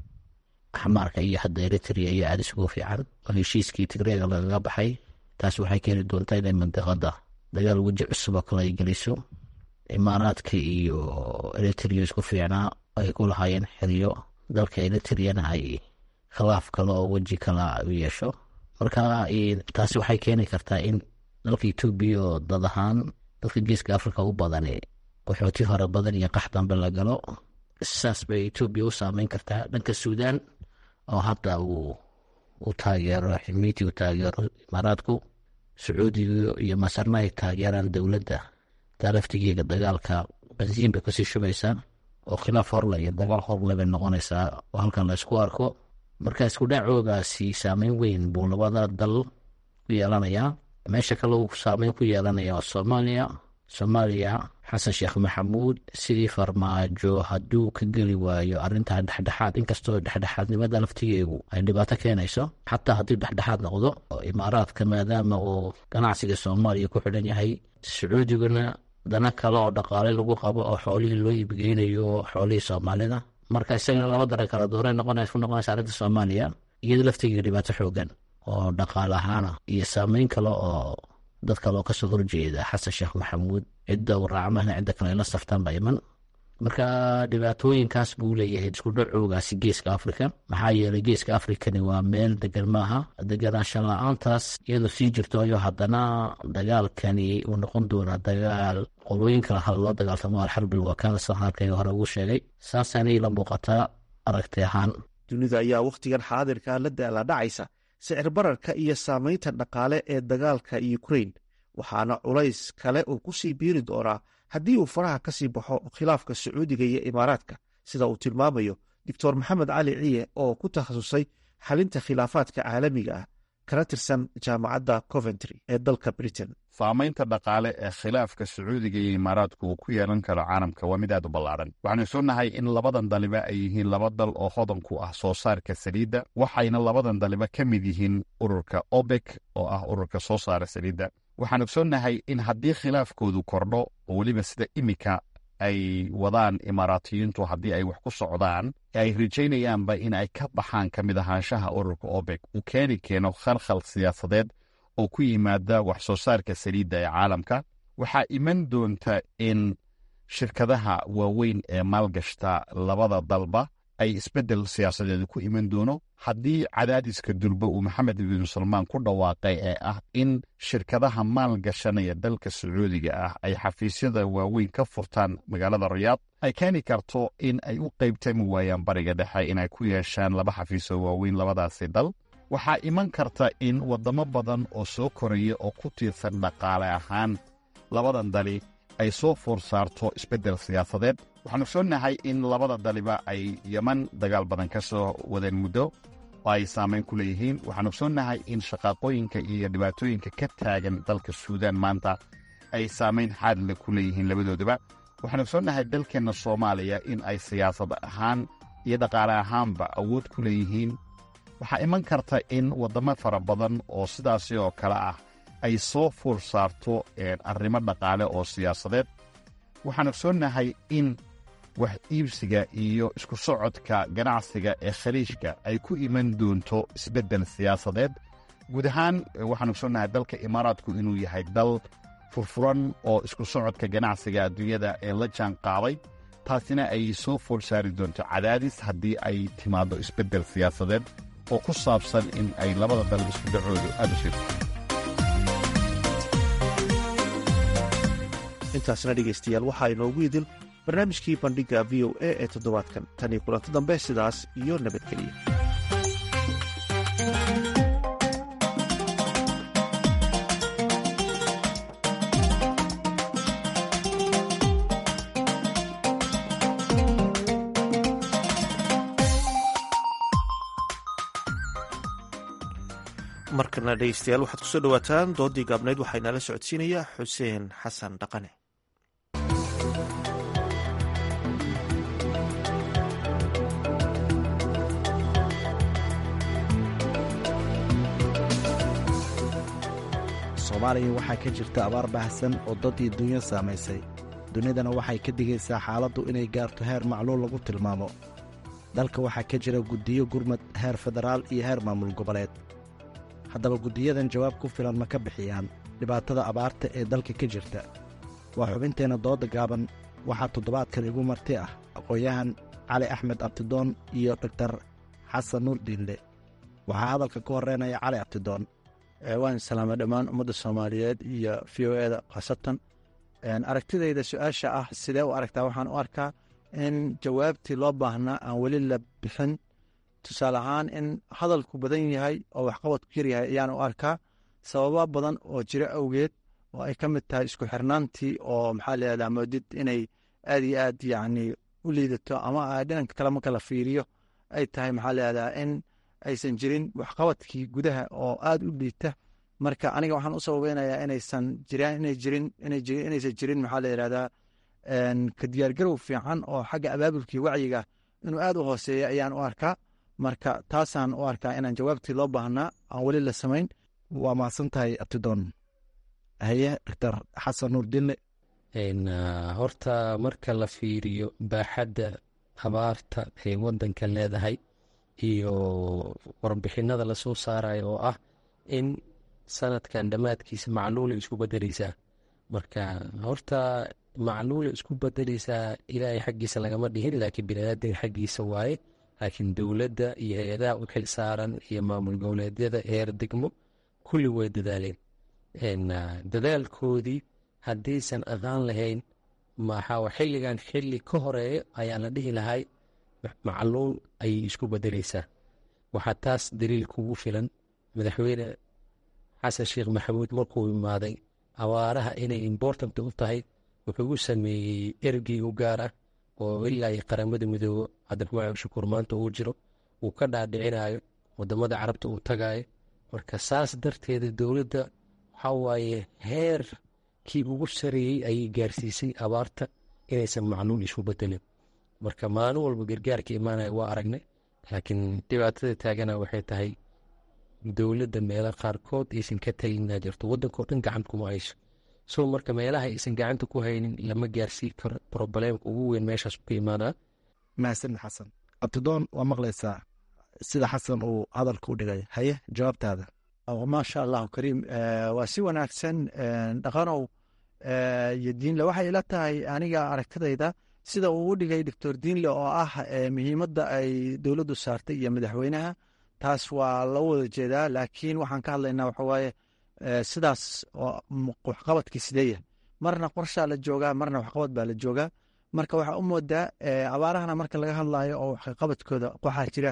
xamaarka iyo hadda eritrea iyo aada isugu fiican oo heshiiskii tigreega lagaga baxay taas waxay keeni doontaa inay mandiqada dagaal weji cusub oo kale ay geliso imaaraadka iyo eritrea isku fiicnaa ay ku lahaayeen xiriyo dalka eritreana ay khilaaf kale oo weji kale u yeesho marka taasi waxay keeni kartaa in dalka etoobiya oo dad ahaan dalka geeska afrika u badani qaxooti hore badan iyo qax dambe la galo saas bay etoobiya u saameyn kartaa dhanka suudaan oo hadda uu u taageero ximiiti u taageero imaaraadku sacuudiga iyo masarna ay taageeraan dowladda taa laftigeega dagaalka bansiin bay kasii shubaysaa oo khilaaf horle iyo dagaal horle bay noqonaysaa oo halkan la isku arko marka isku dhacoogaasi saameyn weyn buu labada dal ku yeelanayaa meesha kale uu saameyn ku yeelanaya waa soomaaliya soomaaliya xasan sheekh maxamuud sidii farmaajo hadduu ka geli waayo arrintaa dhexdhexaad inkastoo dhexdhexaadnimada laftigeegu ay dhibaato keenayso xataa haddii dhexdhexaad noqdo imaaraadka maadaama uu ganacsiga soomaaliya ku xidhan yahay sacuudiguna dana kale oo dhaqaale lagu qabo oo xoolihii loo iibgeynayo xoolihii soomaalida marka isagana laba daran kala doora noqonays ku noqonaysa arrinta soomaaliya iyada laftigeega dhibaato xoogan oo dhaqaale ahaana iyo saameyn kale oo dad kale oo kasoo horjeeda xasan sheekh maxamuud cidda uu raacmahna cidda kale la saftaan ba iman marka dhibaatooyinkaas buu leeyahay isku dhacoogaasi geeska afrika maxaa yeelay geeska afrikani waa meel degan maaha deganaanshan la-aantaas iyadoo sii jirto ayo haddana dagaalkani uu noqon doonaa dagaal qolooyinka loo dagaaltamo alxarbil wakaala sida halkayga hore ugu sheegay saasaanay la muuqataa aragti ahaan dunida ayaa wakhtigan xaadirka la daala dhacaysa sicir bararka iyo saamaynta dhaqaale ee dagaalka ukrain waxaana culays kale uu ku sii biiri doonaa haddii uu faraha ka sii baxo khilaafka sacuudiga iyo imaaraadka sida uu tilmaamayo doctor maxamed cali ciye oo ku takhasusay xalinta khilaafaadka caalamiga ah kana tirsan jaamacadda coventry ee dalka britain saamaynta dhaqaale ee khilaafka sacuudiga iyo imaaraadku uu ku yeelan karo caalamka waa mid aad u ballaaran waxaanu soonahay in labadan daliba ay yihiin laba dal oo hodan ku ah soo saarka saliidda waxayna labadan daliba ka mid yihiin ururka obek oo ah ururka soo saara saliidda waxaan ogsoonnahay in haddii khilaafkoodu kordho oo weliba sida imika ay wadaan imaaraatiyiintu haddii ay wax ku socdaan ay rajaynayaanba in ay ka baxaan ka mid ahaanshaha ururka obek uu keeni keeno khalkhal siyaasadeed oo ku yimaada wax soo saarka saliidda ee caalamka waxaa iman doonta in shirkadaha waaweyn ee maalgashta labada dalba ay isbeddel siyaasadeed ku iman doono haddii cadaadiska durba uu maxamed ibnu salmaan ku dhawaaqay ee ah in shirkadaha maalgashanaya dalka sacuudiga ah ay xafiisyada waaweyn ka furtaan magaalada rayaad ay keeni karto in ay u qeybtami waayaan bariga dhexe inay ku yeeshaan laba xafiisoo waaweyn labadaasi dal waxaa iman karta in waddamo badan oo soo koraya oo ku tiirsan dhaqaale ahaan labadan dali ay soo foor saarto isbeddel siyaasadeed waxaanu soonahay in labada daliba ay yeman dagaal badan ka soo wadeen muddo oo ay saamayn ku leeyihiin waxaanu soonahay in shaqaaqooyinka iyo dhibaatooyinka ka taagan dalka suudaan maanta ay saamayn xaadle ku leeyihiin labadooduba waxaanu soonahay dalkeenna soomaaliya in ay siyaasad ahaan iyo dhaqaale ahaanba awood ku leeyihiin waxaa iman karta in waddamo fara badan oo sidaasi oo kale ah ay soo fuur saarto arrimo dhaqaale oo siyaasadeed waxaanu soonahay in wax iibsiga iyo isku socodka ganacsiga ee khaliijka ay ku iman doonto isbeddel siyaasadeed guud ahaan waxaanu soonahay dalka imaaraadku inuu yahay dal furfuran oo isku socodka ganacsiga adduunyada ee la jaan qaaday taasina ay soo foor saari doonto cadaadis haddii ay timaaddo isbeddel siyaasadeed oo ku saabsan in ay labada dal isku dhacoodu aad u sirto intaasna dhegaystayaal waxaa inoogu idil barnaamijkii bandhigga v o a ee toddobaadkan tan iyo kulanto dambe sidaas iyo nabadgeliya markana dhegeystayaal waxaad kusoo dhowaataan doodii gaabnayd waxaa inala socodsiinaya xuseen xasan dhaqane soomaaliya waxaa ka jirta abaar baahsan oo dad iyo dunyo saamaysay dunidana waxay ka digaysaa xaaladdu inay gaarto heer macluul lagu tilmaamo dalka waxaa ka jira guddiyo gurmad heer federaal iyo heer maamul goboleed haddaba guddiyadan jawaab ku filan ma ka bixiyaan dhibaatada abaarta ee dalka ka jirta waa xubinteenna dooda gaaban waxaa toddobaadkan igu marti ah aqoon-yahan cali axmed abtidoon iyo doktar xasan nuur diinle waxaa hadalka ka horreynaya cali abtidoon waan salaamay dhammaan ummadda soomaaliyeed iyo v o eda khaasatan aragtidayda su-aasha ah sidee u aragtaa waxaan u arkaa in jawaabtii loo baahnaa aan weli la bixin tusaale ahaan in hadalku badan yahay oo waxqabadku yaryahay ayaan u arkaa sababa badan oo jiro awgeed oo ay ka mid tahay isku xirnaantii oo maxaa layihahdaa moodid inay aad iyo aad yacni u liidato ama dhinanka kale marka la fiiriyo ay tahay maxaa layihahdaa in aysan jirin waxqabadkii gudaha oo aad u liita marka aniga waxaan u sababeynayaa inaysan jiraan inay jirin inaysan jirin maxaa la yihahdaa ka diyaargarow fiican oo xagga abaabulkii wacyiga inuu aad u hooseeya ayaan u arkaa marka taasaan u arkaa inaan jawaabtii loo baahnaa aan weli la samayn waa mahadsan tahay abtidoon haye doctor xasan nuur dille horta marka la fiiriyo baaxadda abaarta ay wadanka leedahay iyo warbixinada lasoo saarayo oo ah in sanadkan dhammaadkiisa macluula isku bedeleysaa marka horta macluula isku bedeleysaa ilaahay xaggiisa lagama dhihin laakiin biniaadanka xaggiisa waaye laakiin dowladda iyo hay-adaha u xil saaran iyo maamul goboleedyada heer degmo kulli way dadaaleen dadaalkoodii haddaysan aqaan lahayn maxaa xilligan xilli ka horeeya ayaa la dhihi lahay macluul ayay isku bedeleysaa waxaa taas daliil kugu filan madaxweyne xasan sheekh maxamuud markuu imaaday abaaraha inay important u tahay wuxuu u sameeyey ergey u gaar ah oo ilaa iyo qaramada midoobo cabdiraxmaan shukuur maanta uu jiro uu ka dhaadhicinayo wadamada carabta uu tagayo marka saas darteeda dowladda waxaa waaye heerkii ugu sareeyey ayay gaarsiisay abaarta inaysan macluul isu bedelin marka maalin walba gargaarka imaanaya waa aragnay laakiin dhibaatada taagana waxay tahay dowladda meelo qaarkood aysan ka talinaa jirto waddankao dhan gacanta kuma hayso so marka meelaha aysan gacanta ku haynin lama gaarsii karo probleemka ugu weyn meeshaas ka imaanaa mahadsanid xasan abtidoon waa maqlaysaa sida xasan uu hadalka u dhigay haye jawaabtaada maasha allahu kariim waa si wanaagsan dhaqanow iyo diinle waxay ila tahay aniga aragtidayda sida uu u dhigay doctor diinle oo ah muhiimadda ay dowladdu saartay iyo madaxweynaha taas waa la wada jeedaa laakiin waxaan ka hadlaynaa waxawaaye sidaas waxqabadkii sideeya marna qorshaa la joogaa marna waxqabad baa la joogaa marka waxaa u moodaa abaarahana marka laga hadlayo oo waxqabadkooda waxaa jira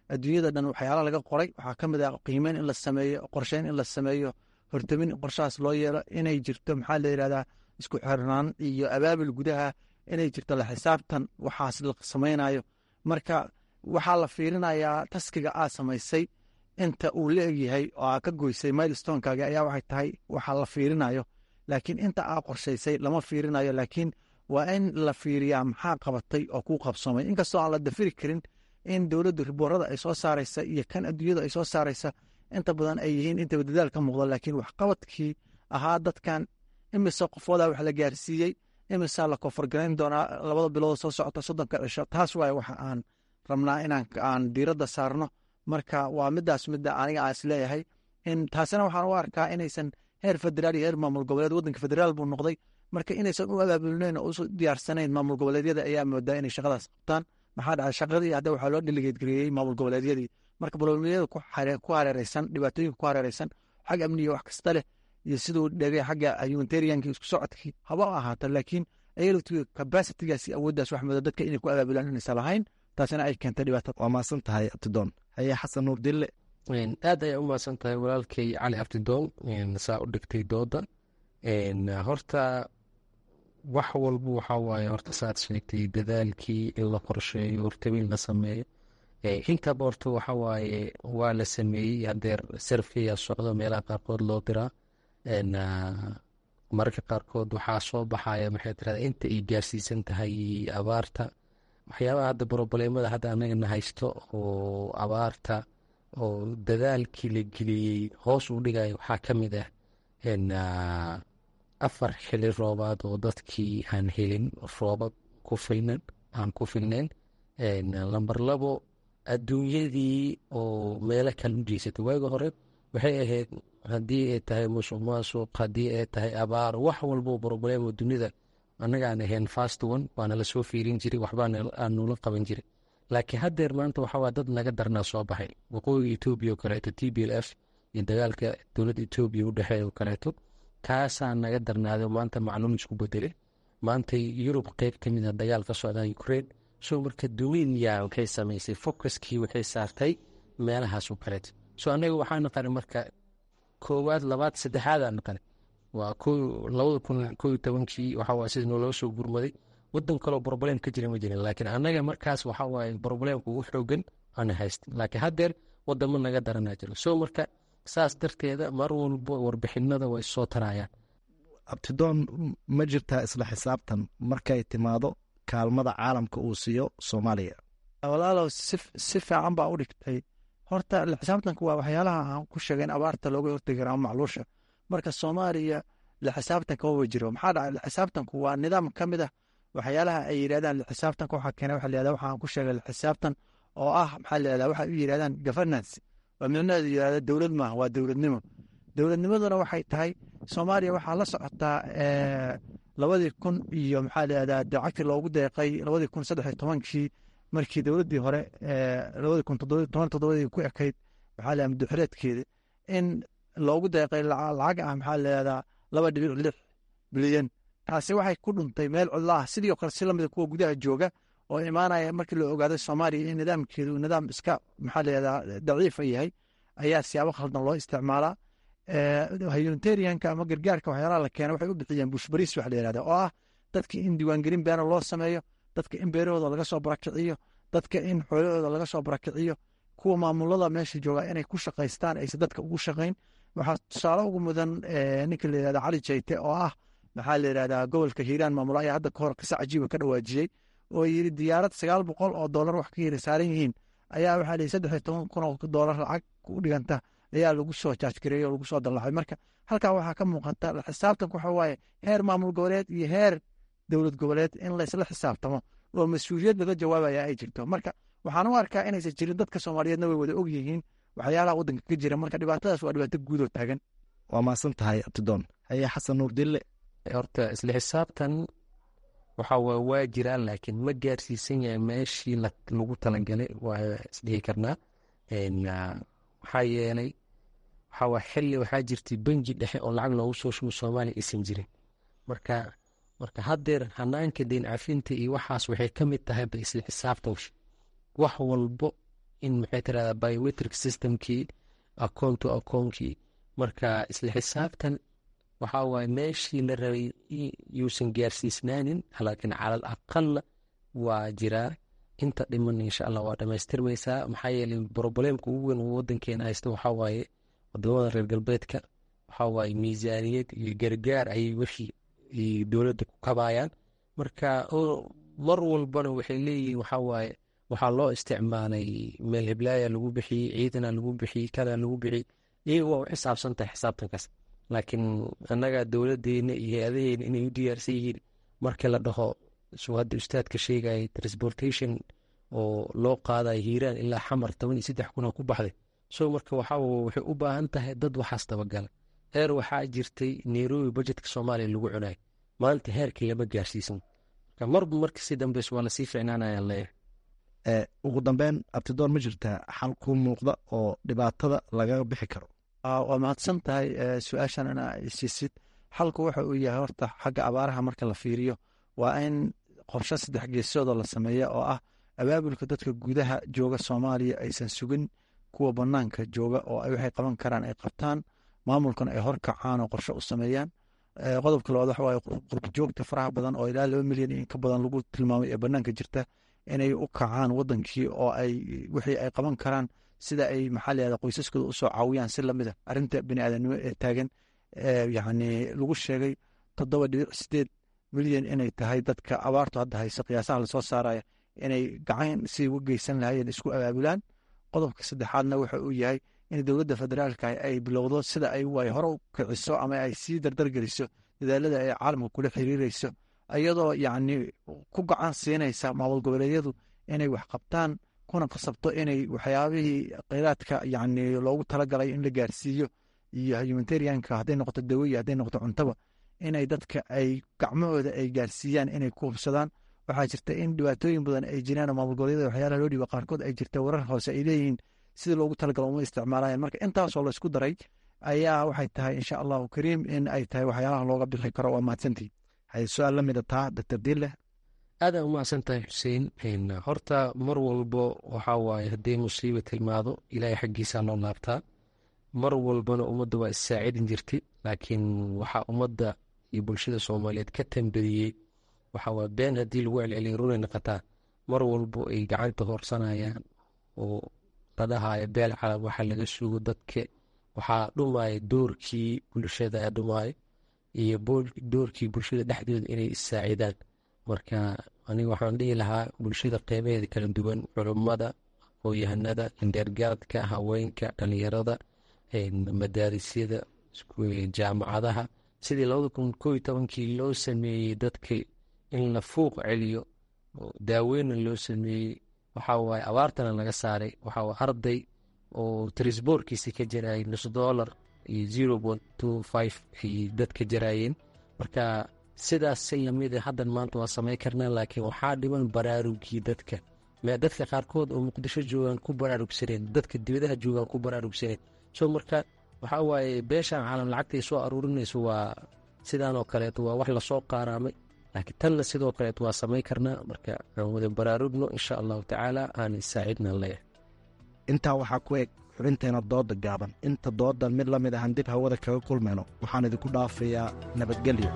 adduunyada dhan waxyaala laga qoray waxaa ka mid ah qiimeyn in la sameeyo qorsheyn in la sameeyo hortamin in qorshahaas loo yeelo inay jirto maxaa la yidhahdaa isku xirnaan iyo abaabil gudaha inay jirto la xisaabtan waxaas la samaynayo marka waxaa la fiirinayaa taskiga aad samaysay inta uu la egyahay oo aa ka goysay milestonekaaga ayaa waxay tahay waxaa la fiirinayo laakiin inta aa qorshaysay lama fiirinayo laakiin waa in la fiiriyaa maxaa qabatay oo kuu qabsamay inkastoo aan la dafiri karin in dowladdu riboorada ay soo saaraysa iyo kan adduunyada ay soo saaraysa inta badan ay yihiin intaba dadaal ka muuqda laakiin waxqabadkii ahaa dadkan imise qofooda wax la gaarsiiyey imisaa la koonfargarayn doonaa labada bilood soo socota soddonka cisho taas waay waxa aan rabnaa inaan aan diiradda saarno marka waa midaas midda aniga aan isleeyahay in taasina waxaan u arkaa inaysan heer federaal iyo heer maamul goboleed waddanka federaal buu noqday marka inaysan u abaabulnayn oo u diyaarsanayn maamul goboleedyada ayaa moodaa inay shaqadaas qabtaan maxaa dhacay shaqadii hadda waxaa loo dhiligeedgareeyey maamul goboleedyadii marka boloomiyada ku hareereysan dhibaatooyinka ku hareereysan xag amniga wax kasta leh iyo siduu dhegay xagga humanitarianka isku socodkii haba ahaata laakiin ayaltu kabasitigaas awooddaas wax mooda dadka inay ku abaabulaan inaysan lahayn taasina ay keentay dhibaatada waa maasan tahay abtidoon haye xasan nuur dille aad ayaa u mahadsan tahay walaalkay cali abtidoon saa u dhigtay dooda horta wax walba waxaa waaye horta saad sheegtay dadaalkii in la qorsheeyo hortabin la sameeyo intaba horta waxa waaye waa la sameeyey hadeer sarfiya socdo meelaha qaarkood loo diraa mararka qaarkood waxaa soo baxaya maxay tirada inta ay gaarsiisan tahay abaarta waxyaabaha hadda broboleemada hadda anagana haysto oo abaarta oo dadaalkii la geliyey hoos u dhigaya waxaa ka mid ah afar xili roobaad oo dadkii aan helin roobab ku filnan aan ku filnayn lamber labo adduunyadii oo meelo kale u jeysatay waaga hore waxay ahayd haddii ay tahay musuq maasuq haddii ay tahay abaar wax walbo broblemo dunida annagaan ahayn fast one waana lasoo fiirin jiray waxbaa aanula qaban jiray laakiin haddeer maanta waxawaa dad naga darnaa soo baxay waqooyiga etoobiya oo kaleeto t b l f iyo dagaalka dowladda etoobiya u dhexeeya oo kaleeto kaasaa naga darnaaday maanta macluum isku bedele maanta yurub qeyb ka mid a dagaal ka socdaa ukraine so marka duwinya waxay samaysay focuskii waxay saartay meelahaas oo kaleeto so annaga waxaa naqanay marka koowaad labaad saddexaadaa naqanay waa labada kun ko iyo tobankii waxawaa sida nooloo soo gurmaday wadan kaloo broblem ka jira ma jirin laakiin annaga markaas waxaa waaye broblemka ugu xoogan ana haysta laakiin haddeer wadamo naga daranaa jiro so marka saas darteeda mar walbo warbixinada way soo tarayaan abtidoon ma jirtaa isla xisaabtan markay timaado kaalmada caalamka uu siiyo soomaaliya walaalow si fiican baa u dhigtay horta laxisaabtanku waa waxyaalaha aan ku sheegay in abaarta looga hortegi kara ama macluusha marka soomaaliya laxisaabtanka waba jiro maxaa dhacay laxisaabtanku waa nidaam ka mid ah waxyaalaha ay yidhahdaan laxisaabtanka waxaa keena waxa layihahda waxaan ku sheegay laxisaabtan oo ah maxaa layihahda waxay u yidhahdaan governance waa micnaheedu yidhahda dowlad maaha waa dowladnimo dowladnimaduna waxay tahay soomaaliya waxaa la socotaa labadii kun iyo maxaa layihahdaa dacagtii loogu deeqay labadii kun saddex iyo tobankii markii dowladdii hore labadii kun toban toddobadii ku ekayd maxaa layihahda muddoxireedkeeda in loogu deeqay lacag ah maxaa layihahdaa laba dhibic lix bilyan taasi waxay ku dhuntay meel cidlo ah sidii oo kale si lamida kuwa gudaha jooga oo imaanaya markii la ogaaday soomaaliya in nidaamkeedu nidaam iska maxaa layihahdaa daciifa yahay ayaa siyaabo khaldan loo isticmaalaa humanitarianka ama gargaarka waxyaalaha la keena waxay u bixiyeen bushbariis waxa la yihahda oo ah dadka in diiwaangelin beena loo sameeyo dadka in beerahooda laga soo barakiciyo dadka in xoolahooda laga soo barakiciyo kuwa maamulada meesha jooga inay ku shaqaystaan aysan dadka ugu shaqayn waxaa tusaale ugu mudan ninka la yihahda cali jayte oo ah maxaa la yihahdaa gobolka hiiraan maamulo ayaa hadda kahor qisa cajiiba ka dhawaajiyey oo yiri diyaarad sagaal boqol oo doolar wax ka yiri saaran yihiin ayaa waxaa lihi saddex iyo toban kun oo doolar lacag u dhiganta ayaa lagu soo jaajgareeyey oo lagu soo dallaxay marka halkaa waxaa ka muuqata xisaabtanku waxa waaye heer maamul goboleed iyo heer dowlad goboleed in laysla xisaabtamo oo mas-uuliyad laga jawaabaya ay jirto marka waxaan u arkaa inaysan jirin dadka soomaaliyeedna way wada og yihiin waxyaalaha waddanka ka jira marka dhibaatadaas waa dhibaato guudoo taagan waa maasan tahay abtidoon haye xasan nuur dille horta isla xisaabtan waxa waa waa jiraan laakiin ma gaarsiisan yahay meeshii lagu talagalay waa isdhihi karnaa maxaa yeelay waxaa waa xilli waxaa jirtay benji dhexe oo lacag loogu soo shubo soomaaliya aysan jirin marka marka haddeer hanaanka deyn cafinta iyo waxaas waxay ka mid tahay ba isla xisaabtan wax walbo in maxay tirahdaa biometric systemkii akoon to akoonkii marka isla xisaabtan waxaa waaye meeshii la rabay yuusan gaarsiisnaanin laakiin calal aqala waa jiraa inta dhiman insha allah waa dhamaystirmaysaa maxaa yeelay broboleemka ugu weyn wadankeena haysta waxaa waaye wadamada reer galbeedka waxaa waaye miisaaniyad iyo gargaar ayay wixii dowladda ku kabayaan marka mar walbana waxay leeyihiin waxaa waaye waxaa loo isticmaalay meel heblaaya lagu bixiyey ciidana lagu bixiyey kada lagu bixiyey iyaga waa u xisaabsan tahay xisaabtankaas laakiin annaga dowladeena iyo hay-adaheena inay u diyaarsan yihiin markii la dhaho suu hadda ustaadka sheegaya transportation oo loo qaadayo hiiraan ilaa xamar toban iyo saddex kuna ku baxday so marka waxaa waxay u baahan tahay dad waxaas dabagala heer waxaa jirtay nairobi budgetka soomaaliya lagu cunayo maanta heerkii lama gaarsiisan marka marba marka si dambeys waa lasii ficnaanaya leeyahay ugu dambeyn abtidoon ma jirtaa xal ku muuqda oo dhibaatada lagaga bixi karo waa mahadsan tahay su-aashan ina isiisid xalku waxa uu yahay horta xagga abaaraha marka la fiiriyo waa in qorshe saddex geesoodoo la sameeya oo ah abaabulka dadka gudaha jooga soomaaliya aysan sugin kuwa banaanka jooga oo waxay qaban karaan ay qabtaan maamulkana ay horkacaan oo qorshe u sameeyaan qodobka labaad waxa waaye qurbajoogta faraha badan oo ilaa laba milyan in ka badan lagu tilmaamay ee banaanka jirta inay u kacaan wadankii oo ay wixii ay qaban karaan sida ay maxaa layihahda qoysaskooda usoo caawiyaan si lamid a arrinta bini aadanimo ee taagan yacni lagu sheegay toddoba dhibic sideed milyan inay tahay dadka abaartu hadda haysa qiyaasaha lasoo saaraya inay gacan si uga geysan lahayeen isku abaabulaan qodobka saddexaadna waxa uu yahay in dowladda federaalka ay bilowdo sida ay way hore u kiciso ama ay sii dardargeliso dadaalada ay caalamka kula xiriireyso iyadoo yacni ku gacan siinaysa maamul goboleedyadu inay wax qabtaan kuna qasabto inay waxyaabihii kheyraadka yacni loogu talagalay in la gaarsiiyo iyo humanitarianka hadday noqoto dawoya hadday noqoto cuntaba inay dadka ay gacmahooda ay gaarsiiyaan inay ku hubsadaan waxaa jirta in dhibaatooyin badan ay jiraan oo maamul goboleedyada waxyaalaha loo dhiiba qaarkood ay jirta warar hoose ay leeyihiin sida loogu talagalo uma isticmaalayan marka intaasoo la isku daray ayaa waxay tahay insha allahu kariim in ay tahay waxyaalaha looga bixi karo waa mahadsantii hay su-aal la mida taa doctor diille aadaan u mahadsan tahay xuseen horta mar walbo waxaa waaye hadday musiiba tilmaado ilaahay xaggiisaa loo laabtaa mar walbana ummadda waa issaacidin jirtay laakiin waxaa ummadda iyo bulshada soomaaliyeed ka tambadiyey waxaa waa been haddii lagu celceliya runay noqotaa mar walbo ay gacanta horsanayaan oo la dhahaayo beel calab waxa laga sugo dadka waxaa dhumaya doorkii bulshada ee dhumaayo iyo doorkii bulshada dhexdooda inay issaacidaan marka aniga waxaan dhihi lahaa bulshada qeybaheeda kala duwan culummada aqoon-yahanada indheergaradka haweenka dhalinyarada madaarisyada jaamacadaha sidii labada kun koo iyo tobankii loo sameeyey dadka in la fuuq celiyo daaweyna loo sameeyey waxaa waaye abaartana laga saaray waxaa waa arday oo trisboorkiisi ka jarayay nus dollar iyo zero point two five ay dadka jaraayeen marka sidaas si lamida haddan maanta waa samayn karnaa laakiin waxaa dhiban baraarugii dadka mee dadka qaarkood oo muqdisho joogaan ku baraarugsaneen dadka dibadaha joogaan ku baraarugsaneen so marka waxaa waaye beeshaan caalam lacagtay soo aruurinayso waa sidaan oo kaleeto waa wax lasoo qaaraamay laakiin tanna sidoo kaleeto waa samayn karnaa marka aan wada baraarugno insha allahu tacaala aan isaacidna leeyahay intaa waxaa ku eg xubinteena dooda gaaban inta doodan mid la mid ahan dib hawada kaga kulmayno waxaan idinku dhaafayaa nabadgelyo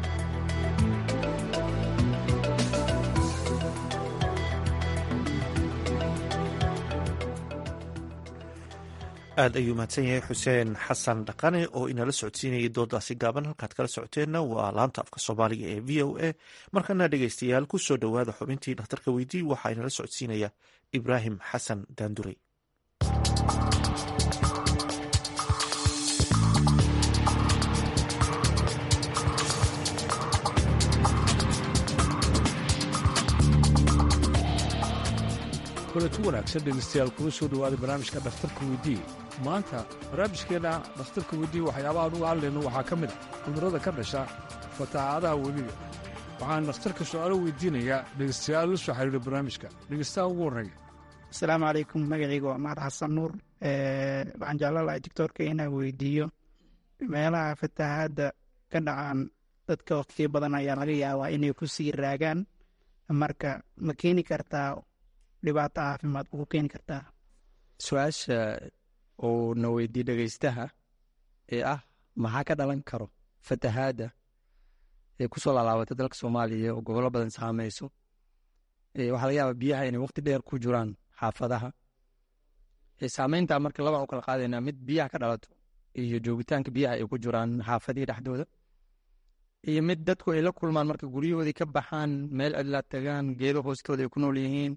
aad ayuu mahadsan yahay xuseen xasan dhaqane oo inala socodsiinayay doodaasi gaaban halkaad kala socoteenna waa laanta afka soomaaliga ee v o a markana dhegeystayaal ku soo dhowaada xubintii dhakhtarka weydii waxaa inala socodsiinaya ibraahim xasan daandurey kulanti wanaagsan dhegeystayaal kuna soo dhowaaday barnaamijka dhakhtarka weydii maanta barnaamijkeenna dhakhtarka weydii waxyaabaha anugu hadlayno waxaa ka mid a cudurrada ka dhasha fatahaadaha webiga waxaan dhakhtarka su-aalo weydiinayaa dhegeystayaal la soo xiriira barnaamijka dhegeystaha ugu horreeya asalaamu calaykum magacayga waa mahad xasan nuur waxaan jeclaan lahay doctoorka inaan weydiiyo meelaha fatahaadda ka dhacaan dadka waqtiyo badan ayaa laga yaabaa inay ku sii raagaan marka ma keeni kartaa dhibaato caafimaad ugu keeni kartaa su-aasha uu na weydiye dhegeystaha ee ah maxaa ka dhalan karo fatahaadda ee kusoo laalaabatay dalka soomaaliya oo gobollo badan saameyso waxaa laga yaabaa biyaha inay waqti dheer ku jiraan xaafadaha saameynta marka labaan u kala qaadaynaa mid biyaha ka dhalato iyo joogitaanka biyaha ay ku jiraan xaafadihii dhexdooda iyo mid dadku ay la kulmaan marka guryahoodii ka baxaan meel cidlaa tagaan geedo hoostooda ay ku nool yihiin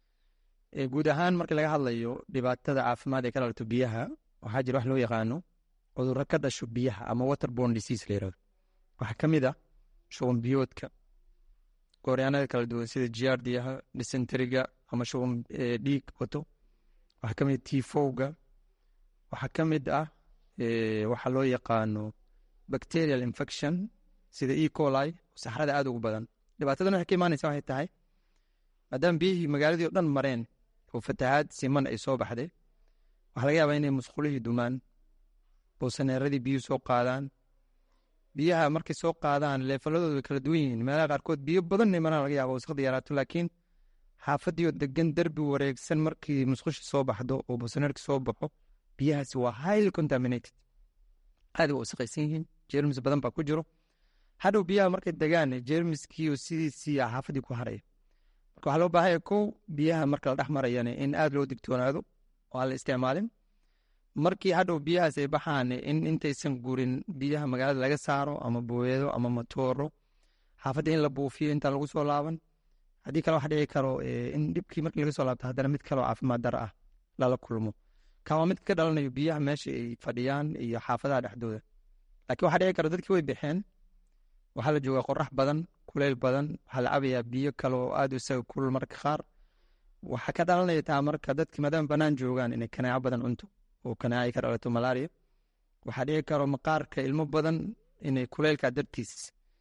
guud ahaan marka laga hadlayo dhibaatada caafimaad ee ka dhalato biyaha waxaa jira wax loo yaqaano cudurro ka dhasho biyaha ama waterborne disease la yirahdo waxaa ka mid ah shuban biyoodka gooryaanada kala duwan sida giardiyaha dysenteriga ama shuban dhiig wato waxaa ka mid tifowga waxaa ka mid ah waxaa loo yaqaano bacterial infection sida e coli saxrada aada ugu badan dhibaatadan waxay ka imaanaysa waxay tahay maadaama biyihii magaaladii o dhan mareen oo fatahaad siman ay soo baxday waxaa laga yaabaa inay musqulihii dumaan boosaneeradii biyuhu soo qaadaan biyaha markay soo qaadaan leefaladooda way kala duwan yihiin meelaha qaarkood biyo badan imanaa laga yaaba wasaqda yaraato laakiin xaafadii oo degan derbi wareegsan markii musqushi soo baxdo oo boosaneerki soo baxo biyahaasi waa highly contaminated aad waa wasaqaysan yihiin jermis badan baa ku jiro hadhow biyaha markay degaan jermiskiioo sidiisii xaafadii ku haraya marka waxaa loo baahanya kow biyaha marka la dhex marayana in aada loo digtoonaado oo aan la isticmaalin markii hadhow biyahaas ay baxaan in intaysan gurin biyaha magaalada laga saaro ama booyado ama matooro xaafadda in la buufiyo intaan lagu soo laaban haddii kale waxa dhici karo in dhibkii markii laga soo laabto haddana mid kaleo caafimaad dara ah lala kulmo kan waa mid ka dhalanayo biyaha meesha ay fadhiyaan iyo xaafadaha dhexdooda laakiin waxaa dhici karo dadkii way baxeen waxaa la joogaa qorax badan kuleyl badan waxaa la cabayaa biyo kale oo aada isaga kulul marka qaar waxaa ka dhalanaya taa marka dadki maadaama banaan joogaan inay kanaaco badan cunto oo kanaaca ay ka dhalato malaria waxaa dhici karo maqaarka ilmo badan inay kuleylka dartiis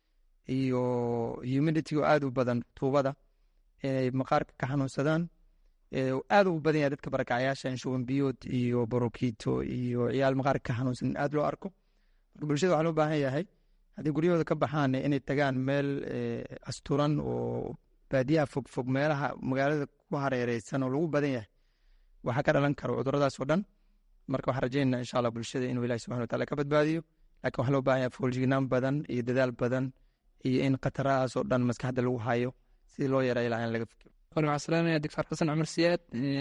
iyo humidity oo aada u badan tuubada inay maqaarka ka xanuunsadaan aada ugu badan yahay dadka barakacyaasha in shuban biyood iyo borokito iyo ciyaal maqaarka ka xanuunsan in aada loo arko marka bulshada waxaa loo baahan yahay haddii guryahooda ka baxaan inay tagaan meel asturan oo baadiyaha fogfog meelaha magaalada ku hareereysan oo lagu badan yahay waxaa ka dhalan karo cuduradaas oo dhan marka waxaan rajeynaa insha allah bulshada inuu ilahi subxana wataala ka badbaadiyo laakiin waxaa loo baahan yahay fooljignaan badan iyo dadaal badan iyo in khatarahaas oo dhan maskaxda lagu hayo sidii loo yareeyo lahaa in laga fikiro hore waxaan salaamaya doctor xasan cumar siyaad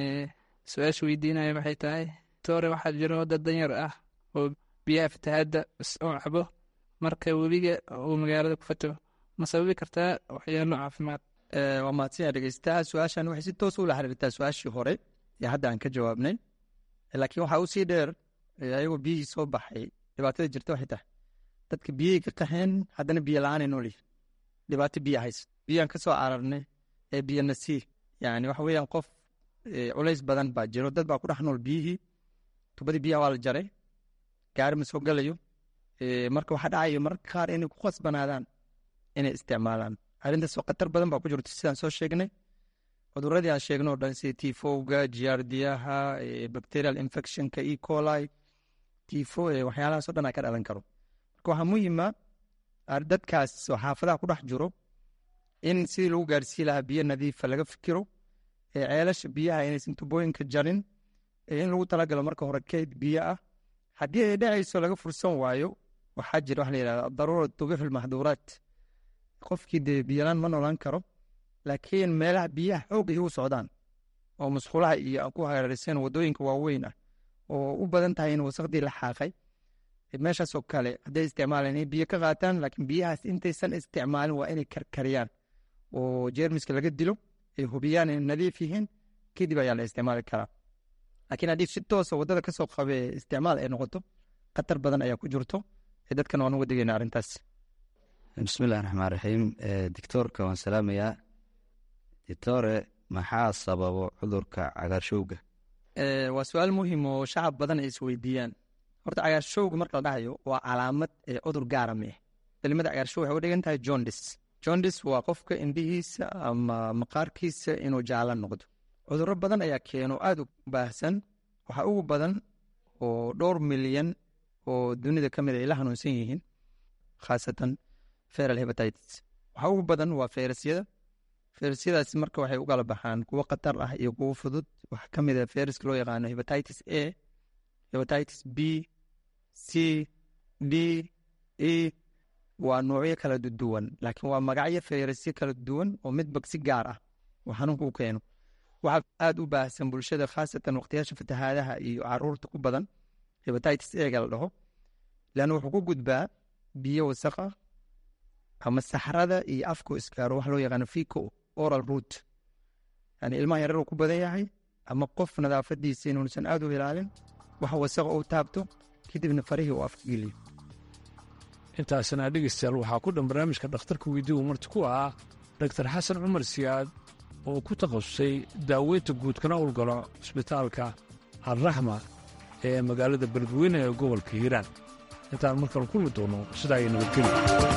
su-aasha weydiinaya waxay tahay tore waxaa jiro dad danyar ah oo biyaha fatahaadda oo cabo marka webiga uu magaalada ku fato ma sababi kartaa waxyaalo caafimaad waa mahadsanyaa dhegeystaha su-aashan waxay si toos ula xiriirtaa su-aashii hore ee hadda aan ka jawaabnay laakiin waxaa usii dheer ayagoo biyihii soo baxay dhibaatada jirta waxay tahay dadka biyihii ka qaxeen haddana biyo la-aanay nool yihin dhibaato biyo haysa biyaan ka soo cararnay ee biyo nasiih yani waxa weeyaan qof culays badan baa jiro dad baa ku dhex nool biyihii tubadii biyaha waa la jaray gaari ma soo galayo marka waxaa dhacayo mararka qaar inay ku khasbanaadaan inay isticmaalaan arrintaas oo khatar badan baa ku jirto sidaan soo sheegnay cuduradii aan sheegno o dhan sida tifowga giardiyaha bacterial infectionka e coli tifo waxyaalahaas o dhan aa ka dhalan karo marka waxaa muhiima dadkaas oo xaafadaha ku dhex jiro in sidii lagu gaarsii lahaa biyo nadiifa laga fikiro ceelasha biyaha inaysan tubooyinka jarin in lagu talagalo marka hore keyd biyo ah haddii ay dhacayso laga fursan waayo waxaa jira waxa la yihahda daruura tubixu lmaxduuraat qofkii dee biyolaan ma noolaan karo laakiin meelaha biyaha xoog ay u socdaan oo musqulaha iyo aan ku hareeraysan wadooyinka waaweyn ah oo u badan tahay in wasaqdii la xaaqay meeshaasoo kale hadday isticmaalaan inay biyo ka qaataan laakiin biyahaas intaysan isticmaalin waa inay karkariyaan oo jeermiska laga dilo ay hubiyaan inay nadiif yihiin kadib ayaa la isticmaali karaa laakiin haddii si toosa waddada kasoo qabe isticmaal ay noqoto khatar badan ayaa ku jirto ee dadkan waan uga digayna arrintaas bismillahi raxmaan raxiim dictoorka waan salaamayaa dictore maxaa sababo cudurka cagaarshowga waa su-aal muhiim oo shacab badan ay isweydiiyaan horta cagaarshowga marka la dhahayo waa calaamad ee cudur gaara meh kelimada cagaarshow waxay u dhigan tahay jondis jondis waa qofka indhihiisa ama maqaarkiisa inuu jaala noqdo cudurro badan ayaa keeno aada u baahsan waxaa ugu badan oo dhowr milyan oo dunida ka mid ay la hanuunsan yihiin khaasatan feral hebatitis waxaa ugu badan waa feyrasyada fayrasyadaasi marka waxay u kala baxaan kuwo khatar ah iyo kuwo fudud waxaa ka mid ah fayraska loo yaqaano hepatitis a hepatitis b c d e waa noocyo kala duwan laakiin waa magacyo fayrasyo kala duwan oo midba si gaar ah oo xanuunka u keeno waxaa aada u baahsan bulshada khaasatan waqtiyaasha fatahaadaha iyo caruurta ku badan hepatitis ega la dhaho leanna wuxuu ku gudbaa biyo wasaqa ama saxrada iyo afko iskaaro wax loo yaqaano fico oral root yani ilmaha yarar uu ku badan yahay ama qof nadaafadiisa inuusan aada u ilaalin wax wasaqa uu taabto kadibna farihii uu afka geliyo intaasna dhegeystayaal waxaa ku dhan barnaamijka dhakhtarka weydii uu marti ku ah doktar xasan cumar siyaad oo ku takhasusay daaweynta guud kana howlgalo cisbitaalka alraxma ee magaalada beledweyne ee gobolka hiiraan intaan markale kulmi doono sidaa ay nabadgeli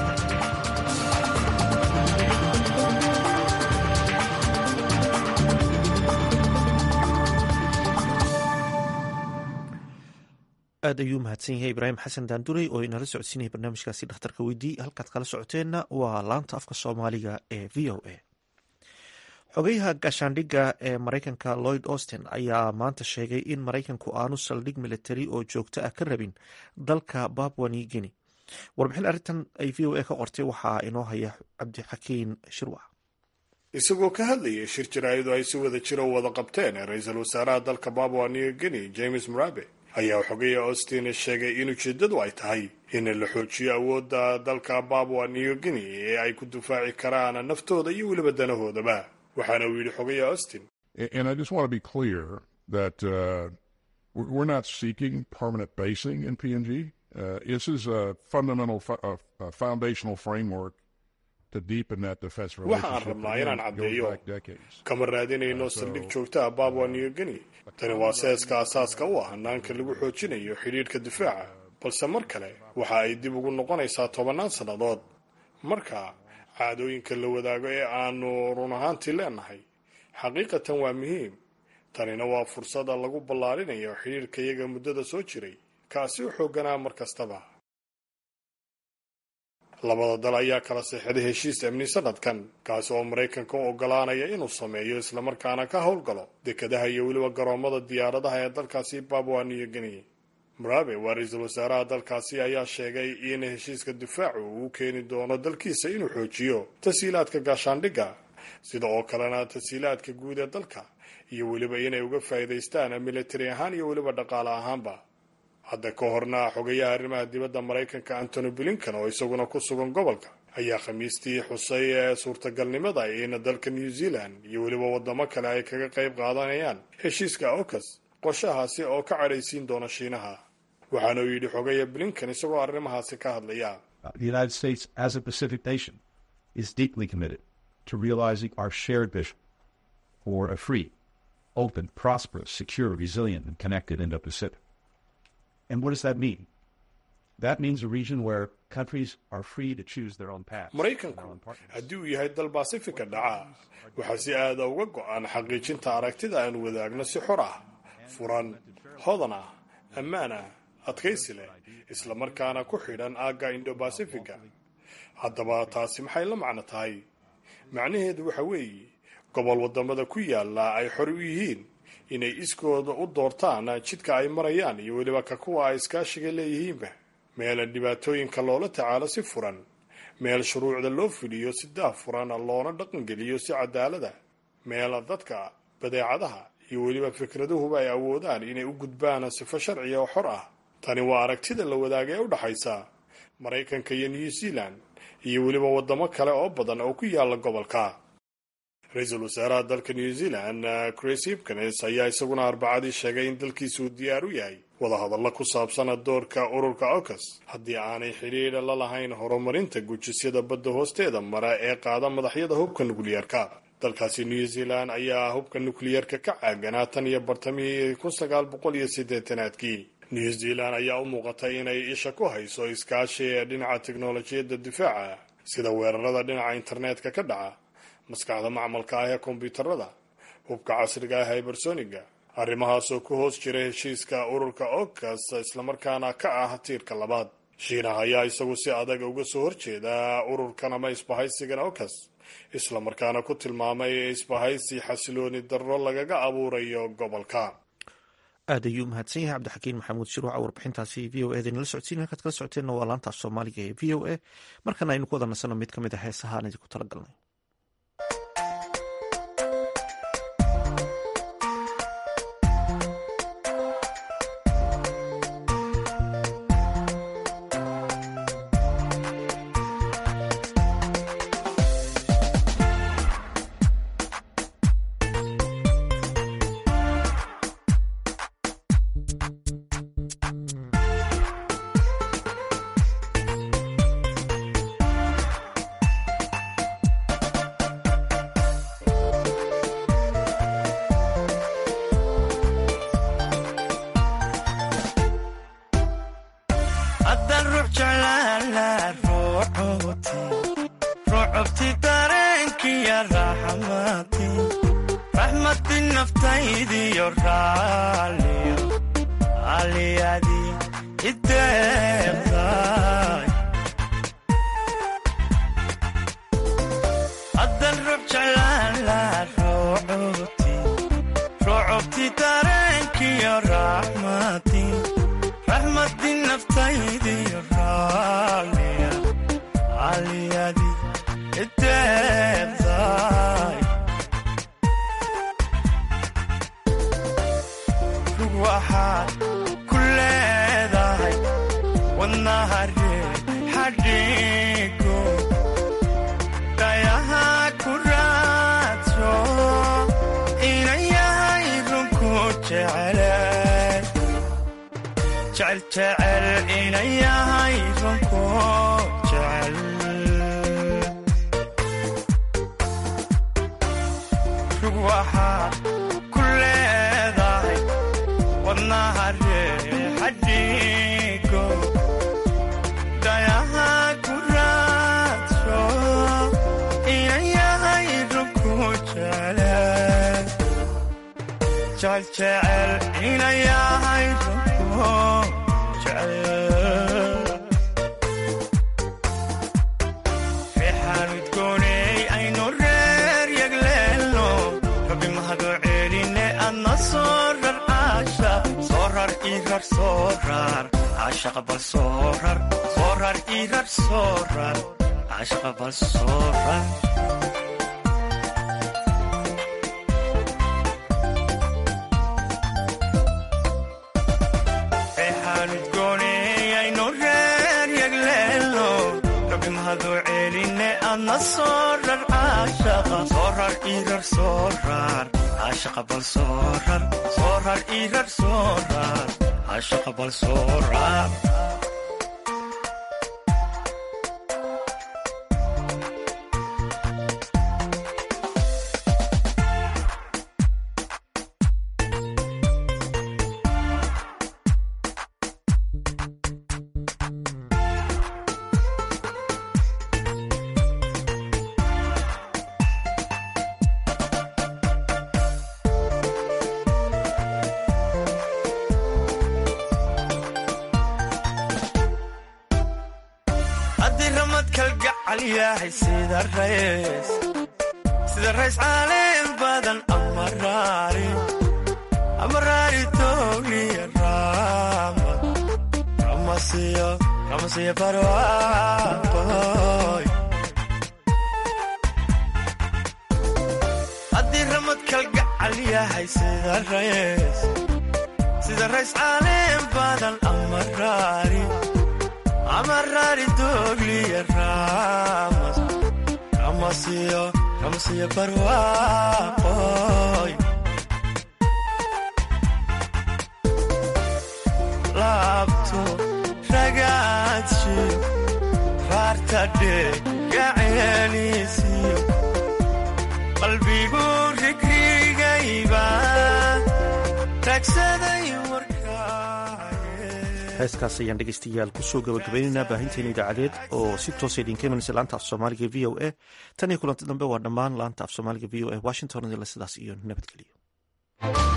aad ayuu mahadsan yahay ibraahim xasan daandurey oo inala socodsiinaya barnaamijkaasi dhakhtarka weydii halkaad kala socoteenna waa laanta afka soomaaliga ee v o a xogayaha gaashaandhigga ee maraykanka lloyd austin ayaa maanta sheegay in maraykanku aanu saldhig militari oo joogto ah ka rabin dalka babwa new guinea warbixin arrintan ay v o a ka qortay waxaa inoo haya cabdixakiin shirwac isagoo ka hadlayay shir jaraa'id oo ay si wada jiro wada qabteen ra-iisul wasaaraha dalka babwa new guinea james murabe ayaa xogaya austin sheegay in ujeeddadu ay tahay in la xoojiyo awoodda dalka babwa new guinea ee ay ku difaaci karaan naftooda iyo weliba danahoodaba waxaana uu yidhi xogaya austin And I just want to be clear that uh, we're not seeking permanent basing in PNG. Uh, this is a fundamental, fo- uh, uh, foundational framework to deepen that defense waxaan relationship. rabnaa that inaan goes caddeeyo back decades. kama raadinayno saldhig joogta ah babwa new guinea tani waa seeska asaaska u ah hanaanka lagu xoojinayo xidhiidhka difaaca balse mar kale waxa ay dib ugu noqonaysaa tobannaan sannadood marka caadooyinka la wadaago ee aanu run ahaantii leenahay xaqiiqatan waa muhiim tanina waa fursada lagu ballaarinayo xidhiidhka iyaga muddada soo jiray kaasi u xoogganaa mar kastaba labada dal ayaa kala seexday heshiis amni sanadkan kaasi oo maraykanka u ogolaanaya inuu sameeyo islamarkaana ka howlgalo dekadaha iyo weliba garoomada diyaaradaha ee dalkaasi babwa new guinea murabe waa ra-iisul wasaaraha dalkaasi ayaa sheegay in heshiiska difaacu uu keeni doono dalkiisa inuu xoojiyo tasiilaadka gaashaandhigga sida oo kalena tasiilaadka guud ee dalka iyo weliba inay uga faa'iidaystaan militari ahaan iyo weliba dhaqaale ahaanba hadda ka horna xogayaha arrimaha dibadda maraykanka antony blinkan oo isaguna ku sugan gobolka ayaa khamiistii xusay ee suurtagalnimada in dalka new zealand iyo weliba wadamo kale ay kaga qayb qaadanayaan heshiiska ocas qorshahaasi oo ka cadhaysiin doona shiinaha waxaana uu yidhi xogaya blinkan isagoo arrimahaasi ka hadlaya The United States, as a Pacific nation, is deeply committed to realizing our shared vision for a free, open, prosperous, secure, resilient, and connected Indo Pacific. And what does that mean? That means a region where countries are free to choose their own path. maraykanku haddii uu yahay dal basifika dhaca waxaa si aada uga go-an xaqiijinta aragtida aan wadaagno si xor ah furan hodan ah ammaan ah adkaysi leh islamarkaana ku xidhan aagga indobasifiga haddaba taasi maxay la macno tahay macnaheedu waxa weeye gobol wadamada ku yaala ay xor u yihiin inay iskooda u doortaan jidka ay marayaan iyo weliba ka kuwa ay iskaashiga leeyihiinba meel dhibaatooyinka loola tacaalo si furan meel shuruucda loo fuliyo si daahfuran loona dhaqangeliyo si cadaalada meel dadka badeecadaha iyo weliba fikraduhuba ay awoodaan inay u gudbaan sifo sharciya oo xor ah tani waa aragtida la wadaaga ee u dhaxaysa maraykanka iyo new zealand iyo weliba wadamo kale oo badan oo ku yaala gobolka ra-iisul wasaaraha dalka new zealand chris hipkins ayaa isaguna arbacadii sheegay in dalkiisu diyaar u yahay wadahadallo ku saabsan doorka ururka ocas haddii aanay xidhiidha la lahayn horumarinta gujisyada badda hoosteeda mara ee qaada madaxyada hubka nukliyeerka dalkaasi new zealand ayaa hubka nukliyeerka ka caaganaa tan iyo bartamihii kun sagaal boqol iyo siddeetanaadkii new zealand ayaa u muuqatay inay isha ku hayso iskaashi ee dhinaca teknolojiyadda difaaca sida weerarada dhinaca internetka ka dhaca maskaxda macmalka ah ee kombyuutarada hubka casriga ah hybersoniga arrimahaasoo ku hoos jira heshiiska ururka ocas islamarkaana ka ah tiirka labaad shiinaha ayaa isagu si adag uga soo horjeeda ururkan ama isbahaysigan ocas islamarkaana ku tilmaamay isbahaysi xasilooni darro lagaga abuurayo gobolka aad ayuu mahadsan yahay cabdixakiin maxamuud shiruuca warbixintaasi v o eda nala socodsiin halkaad kala socoteenna waa laanta af soomaaliga ee v o a markana aynu ku wada nasano mid ka mid a heesaha aan idinku talagalnay sida rays caaleen badan amaraari towliya raamad ramasiya barwaaqoy haddii ramad kalgacal yahay sida rays sida rays caaleen badan amaraari amaraari towliya raamad ramasiya ramasiya barwaaqoy laabto ragaadshiyo raartadhegaceeliisiyo qalbigu rigrigayba tagsaday heeskaas ayaan dhegeystayaal kusoo gabagabaynaynaa baahinteena idaacadeed oo si toosa idinka imanaysa laanta af soomaaliga v o a tan iyo kulanti dambe waa dhammaan laanta af soomaaliga v o a washington idinle sidaas iyo nabadgelyo